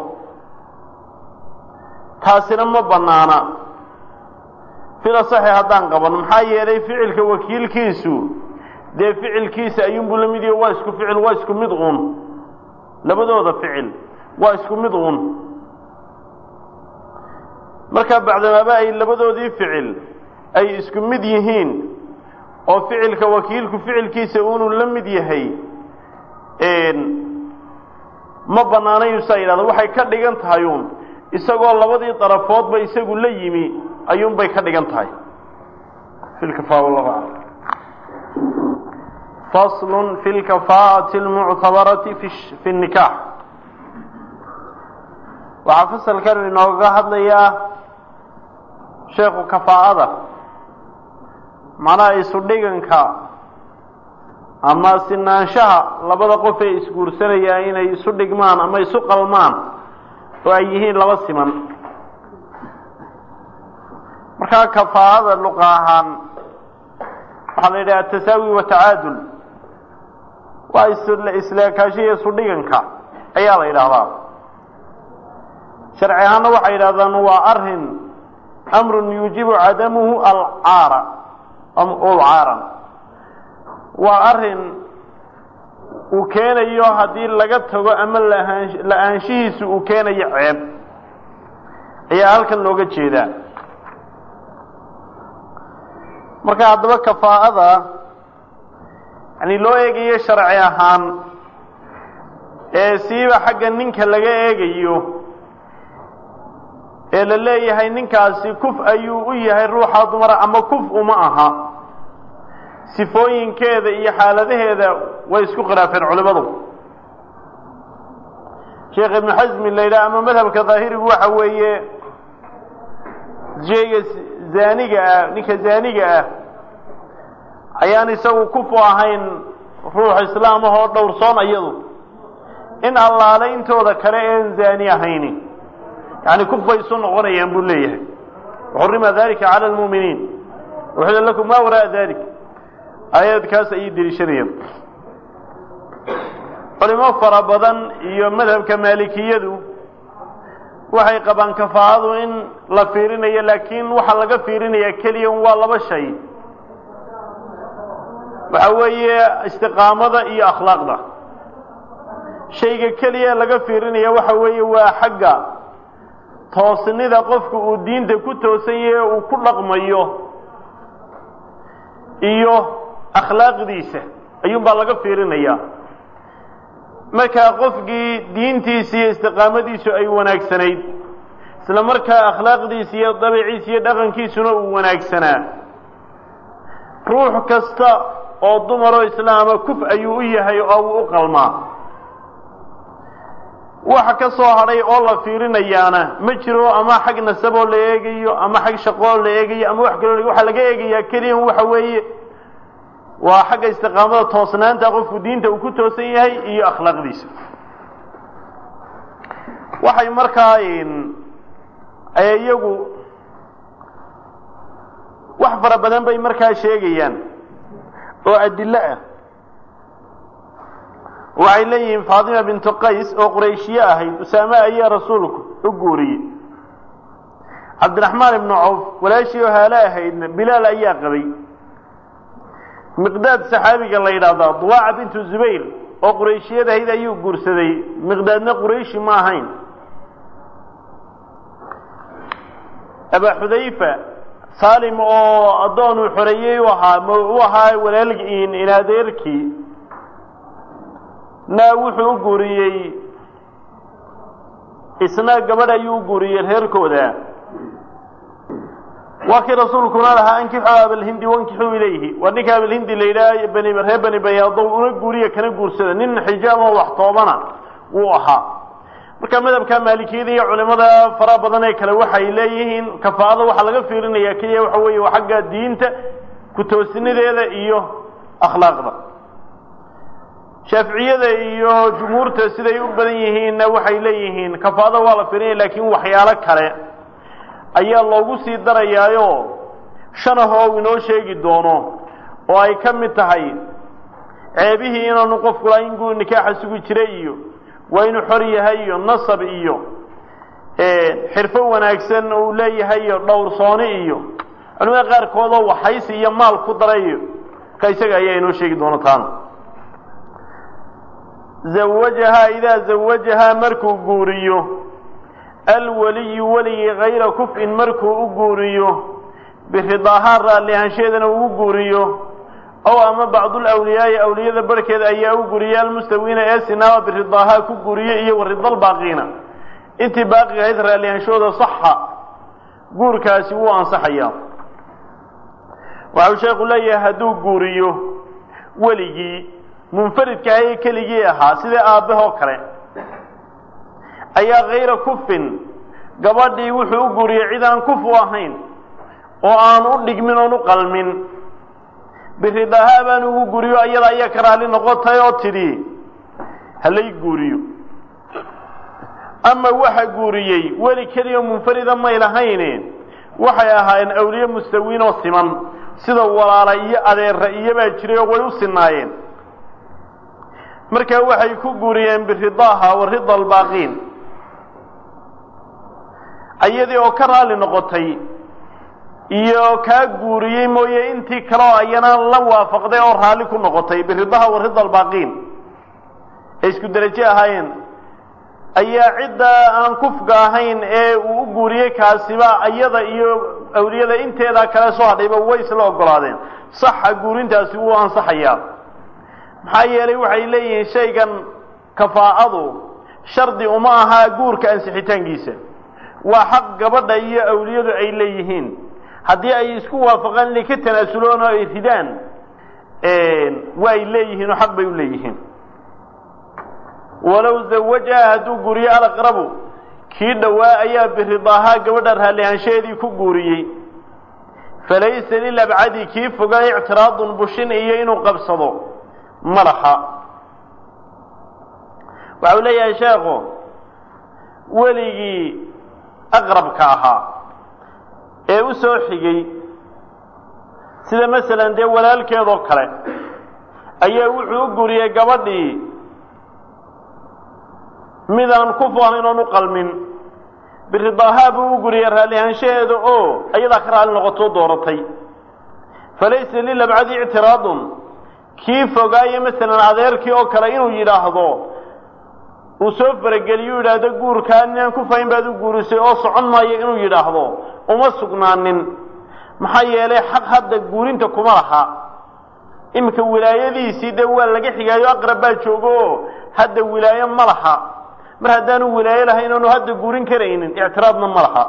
taasina ma banaana fila saxi haddaan qaban maxaa yeelay ficilka wakiilkiisu dee ficilkiisa ayuunbuu la mid yaho waa isku ficil waa isku mid uun labadooda ficil waa isku mid uun markaa bacdamaaba ay labadoodii ficil ay isku mid yihiin oo ficilka wakiilku ficilkiisa unuu la mid yahay ma banaanayu saa yidhahda waxay ka dhigan tahay uun isagoo labadii darafoodba isagu la yimi ayuunbay ka dhigan tahay fasl fi lkafaa'ati almuctabarati fi nnikaax waxaa fasalkan inooga hadlayaa sheekhu kafaa'ada macnaha isu dhiganka ama sinaanshaha labada qof ee isguursanayaan inay isu dhigmaan ama isu qalmaan oo ay yihiin laba siman markaa kafaa'ada luqa ahaan waxaa la yidhaha atasaawi watacaadul waa isleekaasho iyo isu dhiganka ayaa la yidhaahdaa sharci ahaanna waxay yidhahdaan waa arin amrun yuujibu cadamuhu alcaara ulcaaran waa arin uu keenayo haddii laga tago ama la-aanshihiisu uu keenayo ceeb ayaa halkan looga jeedaa marka haddaba kafaa'ada yani loo eegayo sharci ahaan ee siiba xagga ninka laga eegayo ee la leeyahay ninkaasi kuf ayuu u yahay ruuxa dumara ama kuf uma aha sifooyinkeeda iyo xaaladaheeda way isku khilaafeen culimadu sheekh ibnu xasmi la yidhaha ama madhabka daahirigu waxa weeye sheyga zaaniga ah ninka zaaniga ah ayaan isagu kufu ahayn ruux islaam ahoo dhowrsoon iyadu in allaale intooda kale een zaani ahayni yani kuf bay isu noqonayaan buu leeyahay xurima dalika cala lmuuminiin uxila lakum ma wara'a dalik aayadkaas ayay deliishanayaan culimo fara badan iyo madhabka maalikiyadu waxay qabaan kafaa'adu in la fiirinayo laakiin waxaa laga fiirinaya keliya waa laba shay waxa weeye istiqaamada iyo akhlaaqda shayga keliya laga fiirinaya waxa weeye waa xagga toosnida qofku uu diinta ku toosan yahe uu ku dhaqmayo iyo akhlaaqdiisa ayuunbaa laga fiirinayaa markaa qofkii diintiisa iyo istiqaamadiisu ay wanaagsanayd isla markaa akhlaaqdiisa iyo dabiciisa iyo dhaqankiisuna uu wanaagsanaa ruux kasta oo dumaroo islaama kuf ayuu u yahay oo uu u qalmaa waxa ka soo hadhay oo la fiirinayaana ma jiro ama xag nasaboo la eegayo ama xag shaqoo la eegayo ama wax kaloo waxaa laga eegayaa keliya waxa weeye waa xagga istiqaamada toosnaanta qofku diinta uu ku toosan yahay iyo akhlaaqdiisa waxay markaa iyagu wax fara badan bay markaa sheegayaan oo adilo ah waxay leeyihiin faatima bintu qays oo qurayshiye ahayd usaame ayaa rasuulku u guuriyey cabdiraxmaan ibnu cawf walaashii oo haale ahaydna bilaal ayaa qabay miqdaad saxaabiga la yidhaahdaa duwaaca bintu zubayr oo qurayshiyeed ahayd ayuu guursaday miqdaadna qurayshi ma ahayn abaa xudayfa saalim oo addoon uu xoreeyey u ahaa u ahaa walaalgiin in adeerkii naa wuxuu u guuriyey isna gabadh ayuu u guuriyey reerkooda waa kii rasuulkuna lahaa ankixuu abalhindi wankixuu ilayhi waa ninka abalhindi la yidhaha bani reer bani bayaado una guuriya kana guursada nin xijaam oo wax toobana wuu ahaa marka madhabka maalikiyada iyo culimada fara badan ee kale waxay leeyihiin kafaa'ada waxaa laga fiirinaya keliya waxa weeye waa xagga diinta ku-toosnideeda iyo akhlaaqda shaaficiyada iyo jumhuurta siday u badan yihiinna waxay leeyihiin kafaa'ada waa la fiirinaya laakiin waxyaalo kale ayaa loogu sii darayaayo shan ahoo uu inoo sheegi doono oo ay ka mid tahay ceebihii inaanu qofku lahayn guu nikaaxa sugi jiray iyo waa inuu xor yahay iyo nasab iyo xirfo wanaagsan uu leeyahay iyo dhowrsooni iyo culimada qaarkoodoo waxaysi iyo maal ku darayo ka isaga ayaa inoo sheegi doona taana zawajahaa idaa zawajahaa markuu guuriyo alwaliyu weligii kayra kuf-in markuu u guuriyo biridaahaa raallihaansheedana uu u guuriyo ow ama bacdulawliyaai awliyada barhkeeda ayaa u guriya almustawiina ee sinaaba biridaahaa ku guriye iyo waridalbaaqiina intii baaqiga ahayd raallihaanshooda saxa guurkaasi wuu ansaxayaa waxau sheekhu leeyahay hadduu guuriyo weligii munfaridka ahaye keligii ahaa sida aabbahoo kale ayaa kayra kufin gabadhii wuxuu u guuriyey cid aan kuf u ahayn oo aan u dhigmin oon u qalmin biridaahaa baan ugu guriyo ayada ayaa ka raalli noqotay oo tidhi halay guuriyo ama waxa guuriyey weli keliya munfarida may lahayne waxay ahaayeen awliye mustawiin oo siman sida walaala iyo adeera iyobaa jiray oo way u sinaayeen markaa waxay ku guuriyeen biridaaha wa rida albaaqiin ayadii oo ka raalli noqotay iyo kaa guuriyey mooye intii kale oo ayana la waafaqday oo raalli ku noqotay biridaha wa rida albaaqiin ay isku derajo ahaayeen ayaa cidda aan kufga ahayn ee uu u guuriyey kaasiba ayada iyo awliyada inteeda kale soo hadhayba way isla ogolaadeen saxa guurintaasi wuu ansaxayaa maxaa yeelay waxay leeyihiin shaygan kafaa'adu shardi uma ahaa guurka ansixitaankiisa waa xaq gabadha iyo awliyadu ay leeyihiin haddii ay isku waafaqaan inay ka tanaasuloon oo ay ridaan waa ay leeyihiin oo xaq bay u leeyihiin walow zawajaha hadduu guuriyo alaqrabu kii dhowaa ayaa biridaahaa gabadha raallihaanshaheedii ku guuriyey falaysa lilabcadi kii fogaa ictiraadun bushin iyo inuu qabsado malaxa waxa uu leeyahay sheekhu weligii aqrabka ahaa ee u soo xigay sida masalan dee walaalkeedoo kale ayaa wuxuu u guriyey gabadhii midaan ku faahayn oon u qalmin biridaahaa buu u guriyey raallihaanshaheeda oo ayadaa ka raalli noqotoo dooratay falaysa lilabcadi ictiraadun kii fogaaye masalan adeerkii oo kale inuu yidhaahdo uu soo farageliyo u yidhaahdo guurkaa ninaan ku fahayn baad u guurisay oo socon maayo inuu yidhaahdo uma sugnaanin maxaa yeelay xaq hadda guurinta kuma laha iminka wilaayadiisii dee waa laga xigaayo aqrab baa joogo oo hadda wilaayo ma laha mar haddaanu wilaayo lahayn oonu hadda guurin karaynin ictiraadna ma laha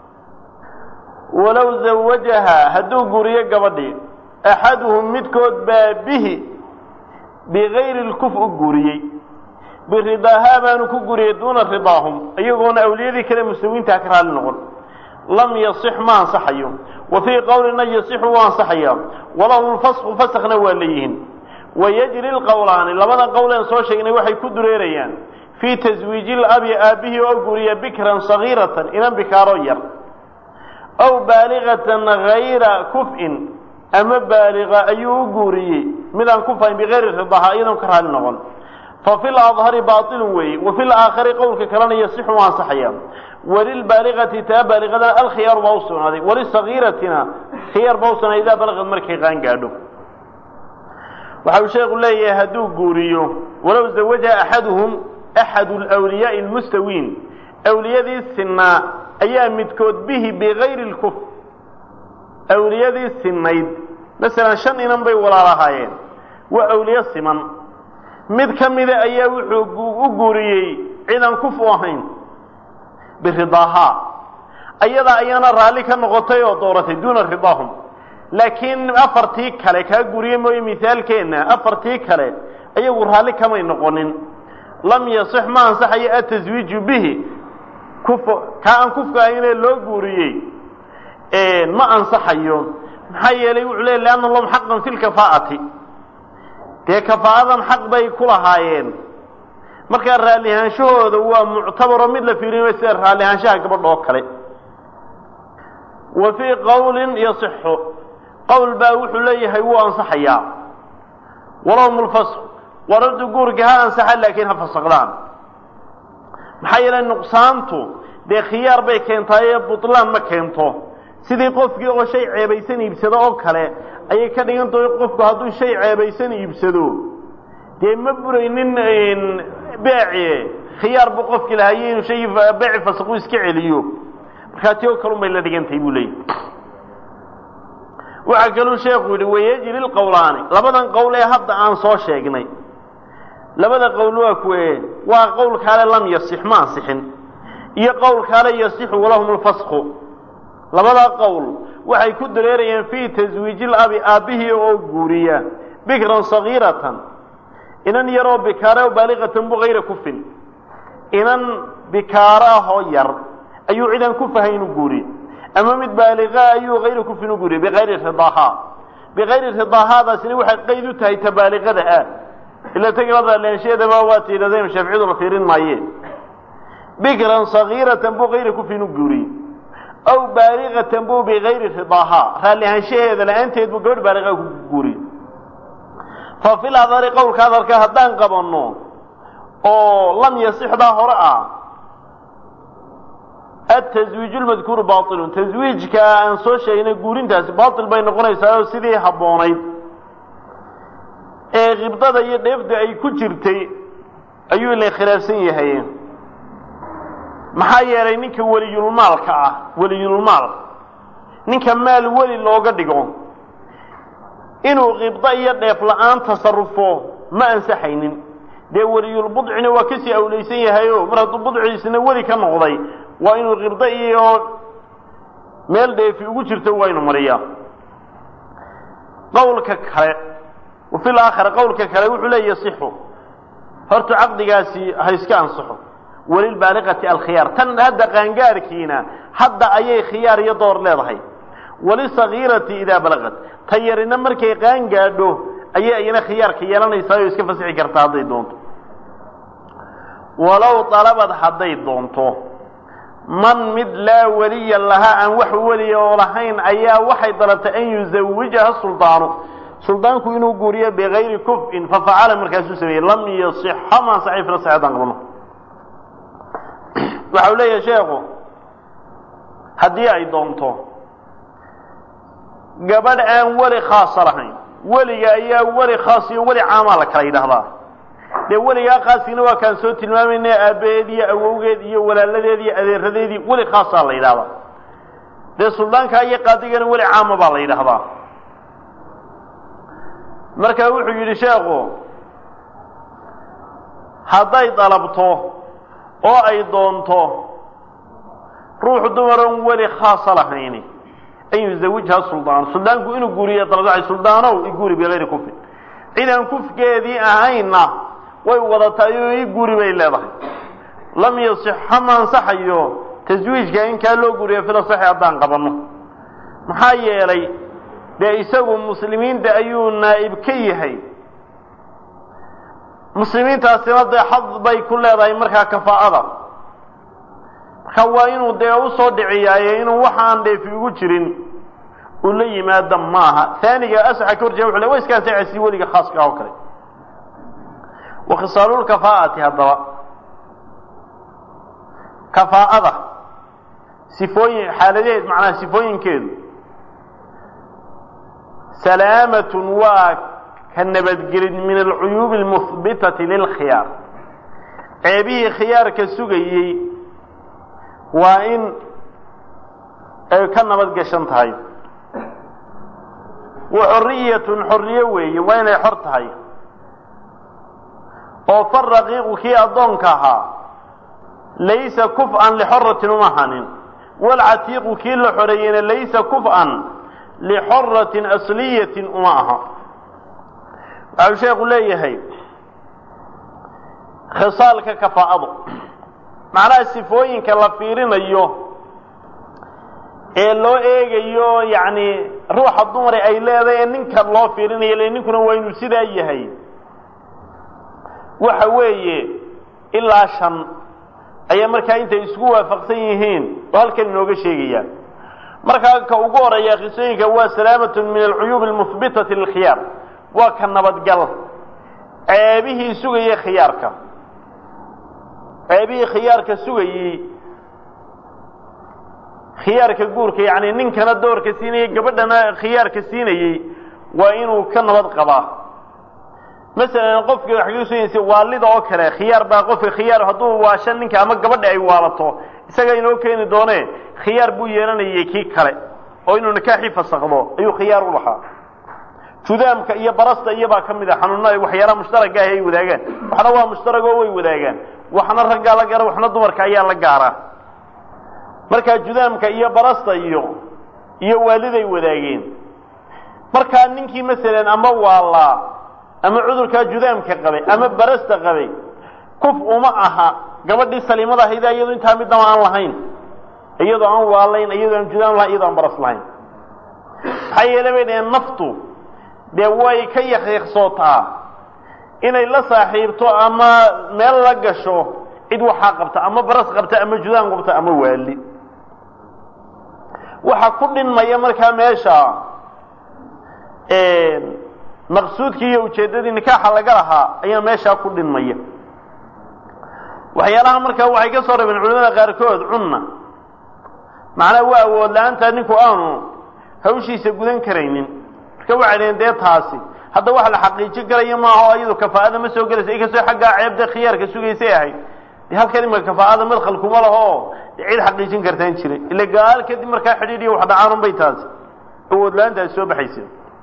walow zawajaha hadduu guuriyo gabadhii axaduhum midkood baa bihi bigayri lkuf u guuriyey biridaahaa baanu ku guriyey duuna ridaahum iyagoona awliyadii kale muslimiintaa ka raalli noqon lam yasix ma ansaxayo wa fii qowlina yasixu wuu ansaxayaa walahu lfasku faskna waa leeyihiin wayajri lqowlaani labada qowleen soo sheegnay waxay ku dureerayaan fii taswiiji labi aabbihii oo guriya bikran sagiiratan inan bikaaro yar aw baaligatan gayra kuf-in ama baaliga ayuu u guuriyey midaan ku fahayn bigayri ridaha iyadoon ka raalli noqon fafi ladhari baailun weeye wa fi laakhari qowlka kalena yasixu u ansaxaya walilbaaligati taa baaligadana alkhiyaaru baa u sugnaaday walisagiiratina khiyaar baa u sugnaaday idaa balagad markay qaan gaadho waxa uu sheekhu leeyahay hadduu guuriyo walow zawajaha axaduhum axadu lwliyaai lmustawiin awliyadii sinaa ayaa midkood bihi bigayri lkuf awliyadii sinayd masalan shan inan bay walaalahaayeen waa awliye siman mid ka mida ayaa wuxuu u guuriyey cidan kufu ahayn biridaahaa ayadaa ayaana raalli ka noqotay oo dooratay duuna ridaahum laakiin afartii kale kaa guriye mooye mihaalkeenna afartii kale ayagu raalli kamay noqonin lam yasix ma ansaxayo ataswiiju bihi kuf kaa aan kufka ahaynee loo guuriyey ma ansaxayo maxaa yeelay wuxuu leey lianna lahum xaqan fi lkafaa'ati dee kafaa'adan xaq bay ku lahaayeen markaa raallihaanshahooda waa muctabaro mid la fiirinayo sida raallihaanshaha gabadha oo kale wa fii qowlin yasixu qowl baa wuxuu leeyahay wuu ansaxayaa walahum lfasq waradu guurka ha ansaxa laakiin ha fasaqdaan maxaa yeelay nuqsaantu dee khiyaar bay keentaaye butlaan ma keento sidii qofkii oo shay ceebaysan iibsado oo kale ayay ka dhigan tahay qofku hadduu shay ceebaysan iibsado dee ma buraynin beeci khiyaar buu qofkii lahaye inuu shay beeci fasaqu iska celiyo markaa ti oo kalun bay la dhigantahay buu leeyahy waxaa kaluu sheekhu yidhi wayajri lqowlaani labadan qowl ee hadda aan soo sheegnay labada qowl waa kuwe waa qowl kaale lam yasix ma ansixin iyo qowl kaale yasixu walahum lfasqu labada qowl waxay ku dareerayaan fii taswiiji labi aabbihii oo guuriya bikran sagiiratan inan yaroo bikaara baaliqatan bu hayra kufin inan bikaara ahoo yar ayuu cidan ku fahay inuu guuriye ama mid baaliqa ayuu hayra kufin u guuriye bikayri ridaahaa bikayri ridaahaadaasina waxay qayd u tahay tabaaliqada ah ila tagilada leensheedaba waa tiidhadeen shaaficiyaduna fiirin maayeen bikran sagiiratan buu hayra kufin u guuriye aw baaliqatan buu bikayri ridaahaa raalli ahaanshaheeda la-aanteed buu gabadh baaliqa ku guuriye fa fil adari qowlka hadalka haddaan qabanno oo lam yasixdaa hore ah ataswiij lmadkuuru bailun taswiijka aan soo sheegnay guurintaasi baail bay noqonaysaa oo sidii habboonayd ee khibdada iyo dheefda ay ku jirtay ayuu ila khilaafsan yahay maxaa yeelay ninka weliyulmaalka ah weliyulmaal ninka maal weli looga dhigo inuu khibdo iyo dheef la-aan tasarufo ma ansaxaynin dee weliyulbudcina waa kasii awlaysan yahayo mar hadduu budciisna weli ka noqday waa inuu khibdo iyo meel dheefi ugu jirto waa inu mariyaa qowlka kale wafi laakhira qowlka kale wuxuu leeya yasixu horta caqdigaasi ha iska ansaxo walilbaaliqati alkhiyaar tan hadda qaangaarkiina hadda ayay khiyaar iyo door leedahay walisagiirati idaa balaqat ta yarina markay qaan gaadho ayay iyana khiyaarka yeelanaysaa oo iska fasixi kartaa hadday doonto walow dalabad hadday doonto man mid laa weliya lahaa aan wax weliya oo lahayn ayaa waxay dalabtay an yuzawijaha suldaanu suldaanku inuu guuriyo bigayri kuf'in fafacala markaasuu sameeyey lam yasixa ma ansaxay fila saxeedaan qabno waxa uu leeyahay sheekhu haddii ay doonto gabadh aan weli khaasa lahayn weliga ayaa weli khaas iyo weli caamaa la kala yidhaahdaa dee weligaa khaaskiina waa kaan soo tilmaamayna aabbaheed iyo awowgeed iyo walaaladeed iyo adeeradeedii weli khaasaa la yidhahdaa dee suldaankaa iyo qaadigana weli caama baa la yidhaahdaa marka wuxuu yidhi sheekhu hadday dalabto oo ay doonto ruux dumaroon weli khaasa lahayni an yuzawijha suldaan suldaanku inuu guuriyo dalabdacay suldaanow iguuri bigayri kufin cidaan kufkeedii ahayna way wadataay oo i guuri bay leedahay lam yasixa ma ansaxayo taswiijka in kaa loo guuriyo fila saxi haddaan qabanno maxaa yeelay dee isagu muslimiinta ayuu naa'ib ka yahay muslimiintaasina dee xad bay ku leedahay markaa kafaa'ada marka waa inuu dee usoo dhiciyaaye inuu waxaan dheefi ugu jirin uu la yimaado maaha aaniga asaxa ka horjeeda wuxu le wa iska ansaxaysi weliga khaaska ah oo kale wa khisaalulkafaa'ati haddaba kafaa'ada sifooyin xaaladeed macnaha sifooyinkeedu salaamatun waa ka nabadgelin min alcuyuubi almuhbitati lilkhiyaar ceebihii khiyaarka sugayey waa in ay ka nabad gashan tahay wa xorriyatun xorriye weeye waa inay xor tahay oo faraqiiqu kii addoonka ahaa laysa kuf-an lixoratin uma hanin walcatiiqu kii la xoreeyeyna laysa kuf-an lixoratin asliyatin uma aha waxau sheekhu leeyahay khisaalka kafaa'adu macnaha sifooyinka la fiirinayo ee loo eegayo yacni ruuxa dumare ay leedahay ee ninka loo fiirinayo le ninkuna waa inuu sidaa yahay waxa weeye ilaa shan ayaa markaa intay isku waafaqsan yihiin oo halkan inooga sheegaya markaa ka ugu horeeya qisooyinka waa salaamatun min alcuyuubi almuhbitati lilkhiyaar waa ka nabadgal ceebihii sugayey khiyaarka ceebihii khiyaarka sugayey khiyaarka guurka yacni ninkana doorka siinayey gabadhana khiyaarka siinayey waa inuu ka nabad qabaa masalan qofka waxay waalida oo kale khiyaar baa qofka khiyaar hadduu waasho ninka ama gabadha ay waalato isaga inoo keeni doone khiyaar buu yeelanayay kii kale oo inuu nikaaxii fasakdo ayuu khiyaar u lahaa judaamka iyo barasta iyobaa ka mid a xanuunada waxyaalaha mushtaraka ah ay wadaagaan waxna waa mushtarag oo way wadaagaan waxna raggaa la gaara waxna dumarka ayaa la gaaraa markaa judaamka iyo barasta iyo iyo waaliday wadaageen markaa ninkii masalan ama waalaa ama cudurkaa judaamka qabay ama barasta qabay kuf uma aha gabadhii saliimada ahayda iyado intaa midnaba aan lahayn iyadoo aan waalayn iyadoo aan judaam lahayn iyadoo aan baras lahayn maxaa yeele bay dhaheen naftu dee way ka yaqiiqsootaa inay la saaxiibto ama meel la gasho cid waxaa qabta ama baras qabta ama judaam qabta ama waali waxa ku dhinmaya markaa meesha maqsuudkii iyo ujeeddadii nikaaxa laga lahaa ayaa meeshaa ku dhinmaya waxyaalaha markaa waxay ka soo rabeen culimada qaarkood cunna macnaha waa awood la-aanta ninku aanu hawshiisa gudan karaynin marka waxay dhaheen dee taasi hadda wax la xaqiijin karayo maaha oo iyadu kafaa'ada ma soo gelaysa inkastoo xaggaa ceebda khiyaarka sugaysay ahayd de halkan imaka kafaa'ada madkhal kuma laho oo cid xaqiijin kartaan jiray ila gaal kadib markaa xidhiidhiyo wax dhacaanun bay taasi awood la-aantaasi soo baxaysa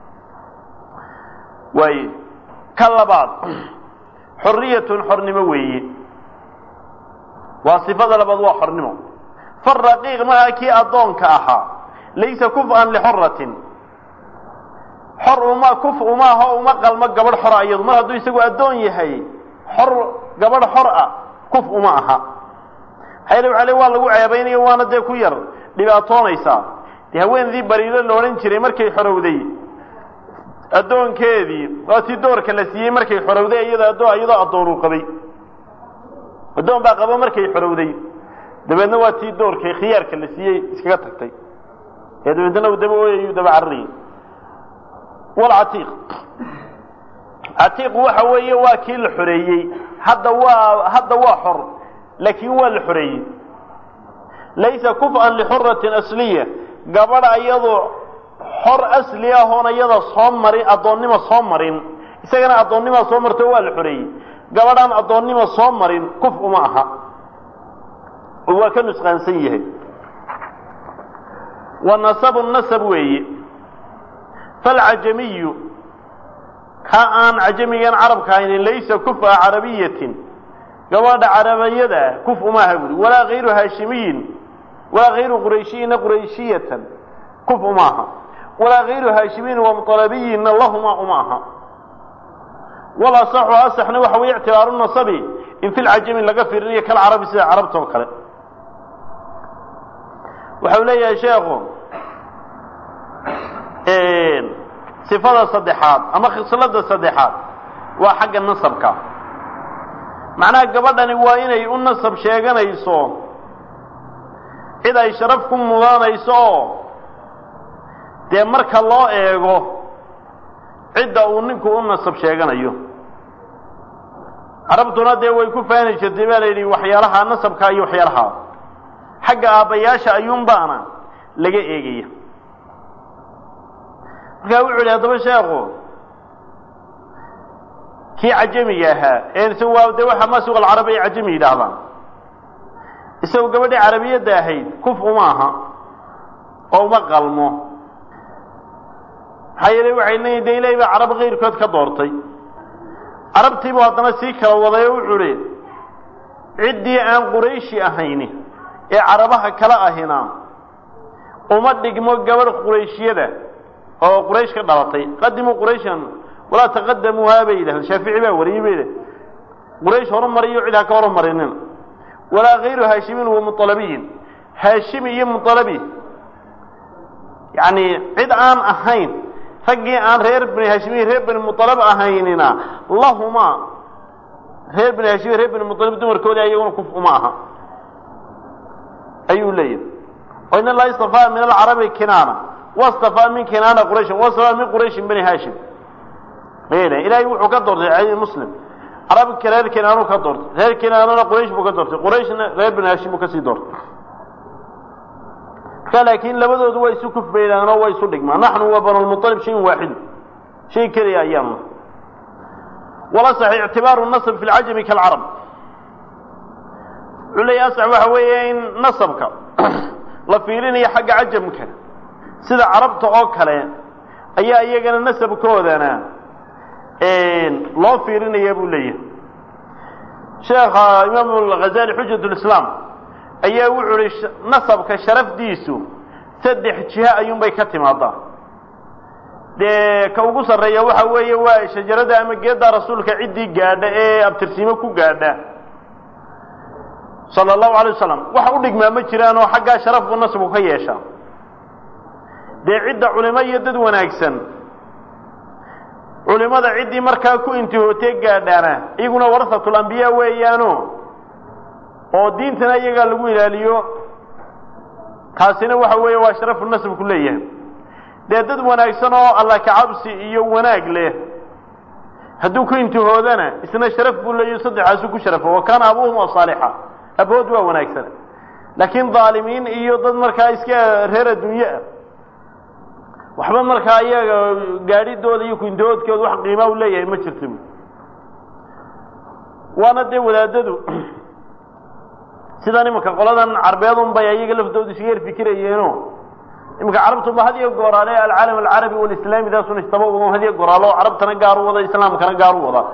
waaye ka labaad xorriyatun xornimo weeye waa sifada labaad waa xornimo faraqiiq markaa kii addoonka ahaa laysa kuf-an lixoratin xor uma kuf umaaho uma qalmo gabadh xora iyadu mar hadduu isagu addoon yahay xor gabadh xor ah kuf uma aha hayl waxa le waa lagu ceebaynayo waana dee ku yar dhibaatoonaysaa dee haweenadii bariiro la odhan jiray markay xorowday addoonkeedii waa tii doorka la siiyey markay xorowday iyada addoon iyadoo addoonuu qabay addoon baa qabo markay xorowday dabeedna waa tii doorkay khiyaarka la siiyey iskaga tagtay ee dabeedna uu daba ooyayuu daba cararayay walcatiiq catiiq waxa weeye waa kii la xoreeyey hadda waa hadda waa xor laakiin waa la xoreeyey laysa kuf-an lixuratin asliya gabadha iyadoo xor asli ah oon iyada soo marin addoonnimo soo marin isagana addoonnima soo marto waa la xoreeyey gabadhaan addoonnimo soo marin kuf uma aha oo waa ka nusqaansan yahay wa nasabu nasab weeye falcajamiyu ka aan cajamigan carabka haynin laysa kufa carabiyatin gabadha carabiyada kuf uma aha buuri walaa hayru haashimiyin walaa hayru qurayshiyina qurayshiyatan kuf uma aha walaa hayru haashimiyin wamualabiyinna lahuma uma aha walasaxu asaxna waxa weye ictibaaru nasabi in fi lcajami laga fiirinayo kal carabi sida carabta oo kale waxau leeyahay sheekhu sifada saddexaad ama khislada saddexaad waa xagga nasabka macnaha gabadhani waa inay u nasab sheeganayso cid ay sharaf ku mudanayso oo dee marka loo eego cidda uu ninku u nasab sheeganayo carabtuna dee way ku faani jirtay baa la yidhi waxyaalaha nasabka iyo waxyaalaha xagga aabbayaasha ayuunbaana laga eegaya markaa wuxu yidhi haddaba sheekhu kii cajamiga ahaa ee waa de waxa masuq alcarabi ay cajami yidhaahdaan isagu gabadhii carabiyadda ahayd kuf uma aha oo uma qalmo maxaa yeelay waxay leeyihin de ilahay baa carab kayrkood ka doortay carabtiibuu haddana sii kala waday oo wuxuu hi ciddii aan qurayshi ahayni ee carabaha kala ahina uma dhigmo gabadh qurayshiyada oo quraysh ka dhalatay qadimuu qurayshan walaa taqadamuuhaa bay yidhahdeen shaafici baa wariyey bay yidhahdeen quraysh horumariyo cid ha ka horumarinin walaa hayru haashimin wa mualabiyin haashimi iyo mualabi yacni cid aan ahayn raggii aan reer bani haashimiin reer bani mualab ahaynina lahuma reer bani haashimiin reer bani mualib dumarkoodii ayaguna kuf uma aha ayuu leeyahay o in allaha istafaa min alcarabi kinaana wastafaa min kinaana qurayshin wastafaa min qurayshin bani haashim ayay ilaahay wuxuu ka doortay cadi muslim carabka reer kinaanuu ka doortay reer kinaanana quraysh buu ka doortay qurayshna reer bani haashim buu kasii doortay marka laakiin labadoodu waa isu kufbaydaan oo waa isu dhigmaa naxnu wa banu lmualib shayin waaxidu shay keliya ayaanu wala sax ictibaaru nasb fi lcajami kaalcarab wuxuu leeya asax waxa weeye in nasabka la fiirinayo xagga cajamka sida carabta oo kale ayaa iyagana nasabkoodana loo fiirinaya buu leeyahay sheekha imaam alghazali xujat lislaam ayaa wuxuu ihi nasabka sharafdiisu saddex jiha ayuunbay ka timaadaa dee ka ugu sarreeya waxa weeye waa shajarada ama geedda rasuulka ciddii gaadha ee abtirsiimo ku gaadha sala allahu alay wasalam wax u dhigmaa ma jiraan oo xaggaa sharaf buu nasabku ka yeeshaa dee cidda culimo iyo dad wanaagsan culimada ciddii markaa ku intihootee gaadhaana iyaguna warasatul ambiyaa weeyaano oo diintana iyagaa lagu ilaaliyo taasina waxa weeye waa sharafu nasabku leeyahay dee dad wanaagsan oo alla kacabsi iyo wanaag leh hadduu ku intihoodana isna sharaf buu leeyahy saddexaasu ku sharafo wa kaana abuuhum saalixa abood waa wanaagsan laakiin dhaalimiin iyo dad markaa iska reer adduunye ah waxba markaa iyaga gaadhidooda iyo kuintihoodkooda wax qiimaa u leeyahay ma jirta waana dee wadaadadu sidan imanka qoladan carbeedun bay ayaga laftooda isaga yar fikirayeeno imanka carabtuba had iyo gooraale alcaalam alcarabi walislaami daasun istaba wado had iyo gooraalo carabtana gaar u wada islaamkana gaar u wada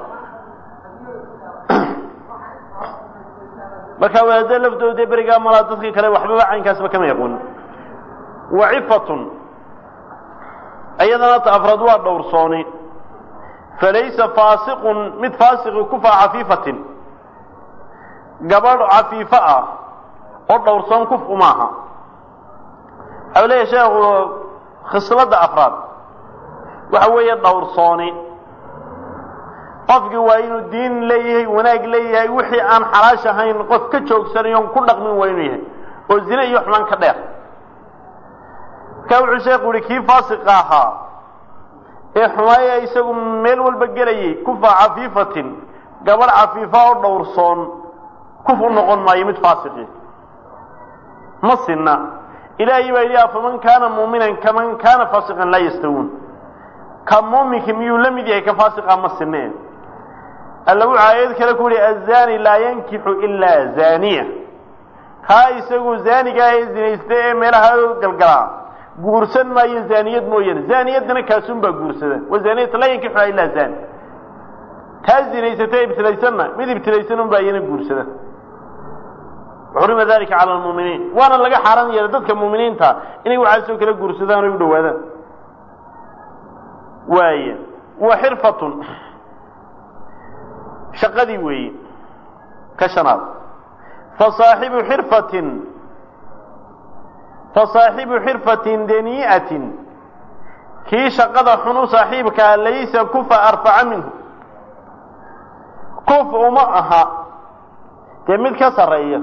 marka wadaadada laftooda dee berigaa malaa dadkii kale waxbaba caynkaasba kama yaqoonin wacifatun iyadana ta afraad waa dhowrsooni falaysa faasiqun mid faasiqi kufa cafiifatin gabadh cafiifo ah oo dhowrsoon kuf umaaha waxau leeyahay sheekhu khisladda afraad waxa weeye dhowrsooni qofkii waa inuu diin leeyahay wanaag leeyahay wixii aan xalaash ahayn qof ka joogsanayon ku dhaqmin waa inuu yahay oo zine iyo xumaan ka dheer markaa wuxuu sheekhu yihi kii faasiqa ahaa ee xumaaya isagu meel walba gelayay kufa cafiifatin gabadh cafiifa oo dhowrsoon kuf u noqon maayo mid faasiqi ma sinna ilaahay baa yidhi afaman kaana muuminan kaman kaana faasiqan laa yastawuun ka muuminka miyuu la mid yahay ka faasiqa ma sinne alla wuxuu aayad kale ku yihi azani laa yankixu ilaa zaniya kaa isagu zaanigaa ee zinaysta ee meelaha galgalaa guursan maayo zaaniyad mooyaane zaaniyaddana kaasun baa guursada wazaniyata laa yankixuha ilaa zani taa zinaysata ibtilaysanna mid ibtilaysan un baa iyana guursada xurima dalika cala lmuuminiin waana laga xaaran yeelay dadka muuminiinta inay waxaasoo kala guursadaan o u dhawaadaan waaya wa xirfatun shaqadii weeye ka shanaad fasaaxibu xirfatin fasaaxibu xirfatin danii'atin kii shaqada xun u saaxiibkaa laysa kufa arfaca minhu kuf uma aha dee mid ka sarreeya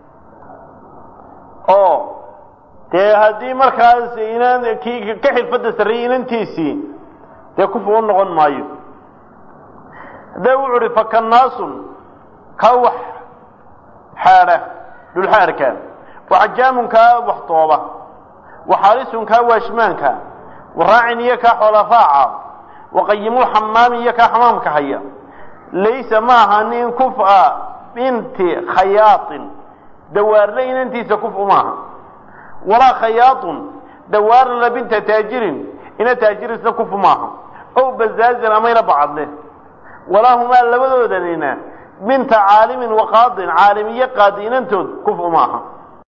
oo dee haddii markaas inaan kii ka xirfadda sarreeyay inantiisii dee kufu u noqon maayo haddee wuxu uhi fakannaasun ka wax xaadha dhulxaarka waxajaamun kaa wax tooba waxaalisun kaa waashmaanka waraacin iyo kaa xoola raaca waqayimul xamaami iyo kaa xamaamka haya laysa ma aha nin kufa binti khayaaطin dawaarle inantiisa kuf umaaha walaa khayaaطun dawaarla binta taajirin ina taajirisna kuf maaha ow bazaazin amayna bacadle walaahumaa labadoodanina binta caalimin wa qaadin caalim iyo qaadi inantood kuf uma aha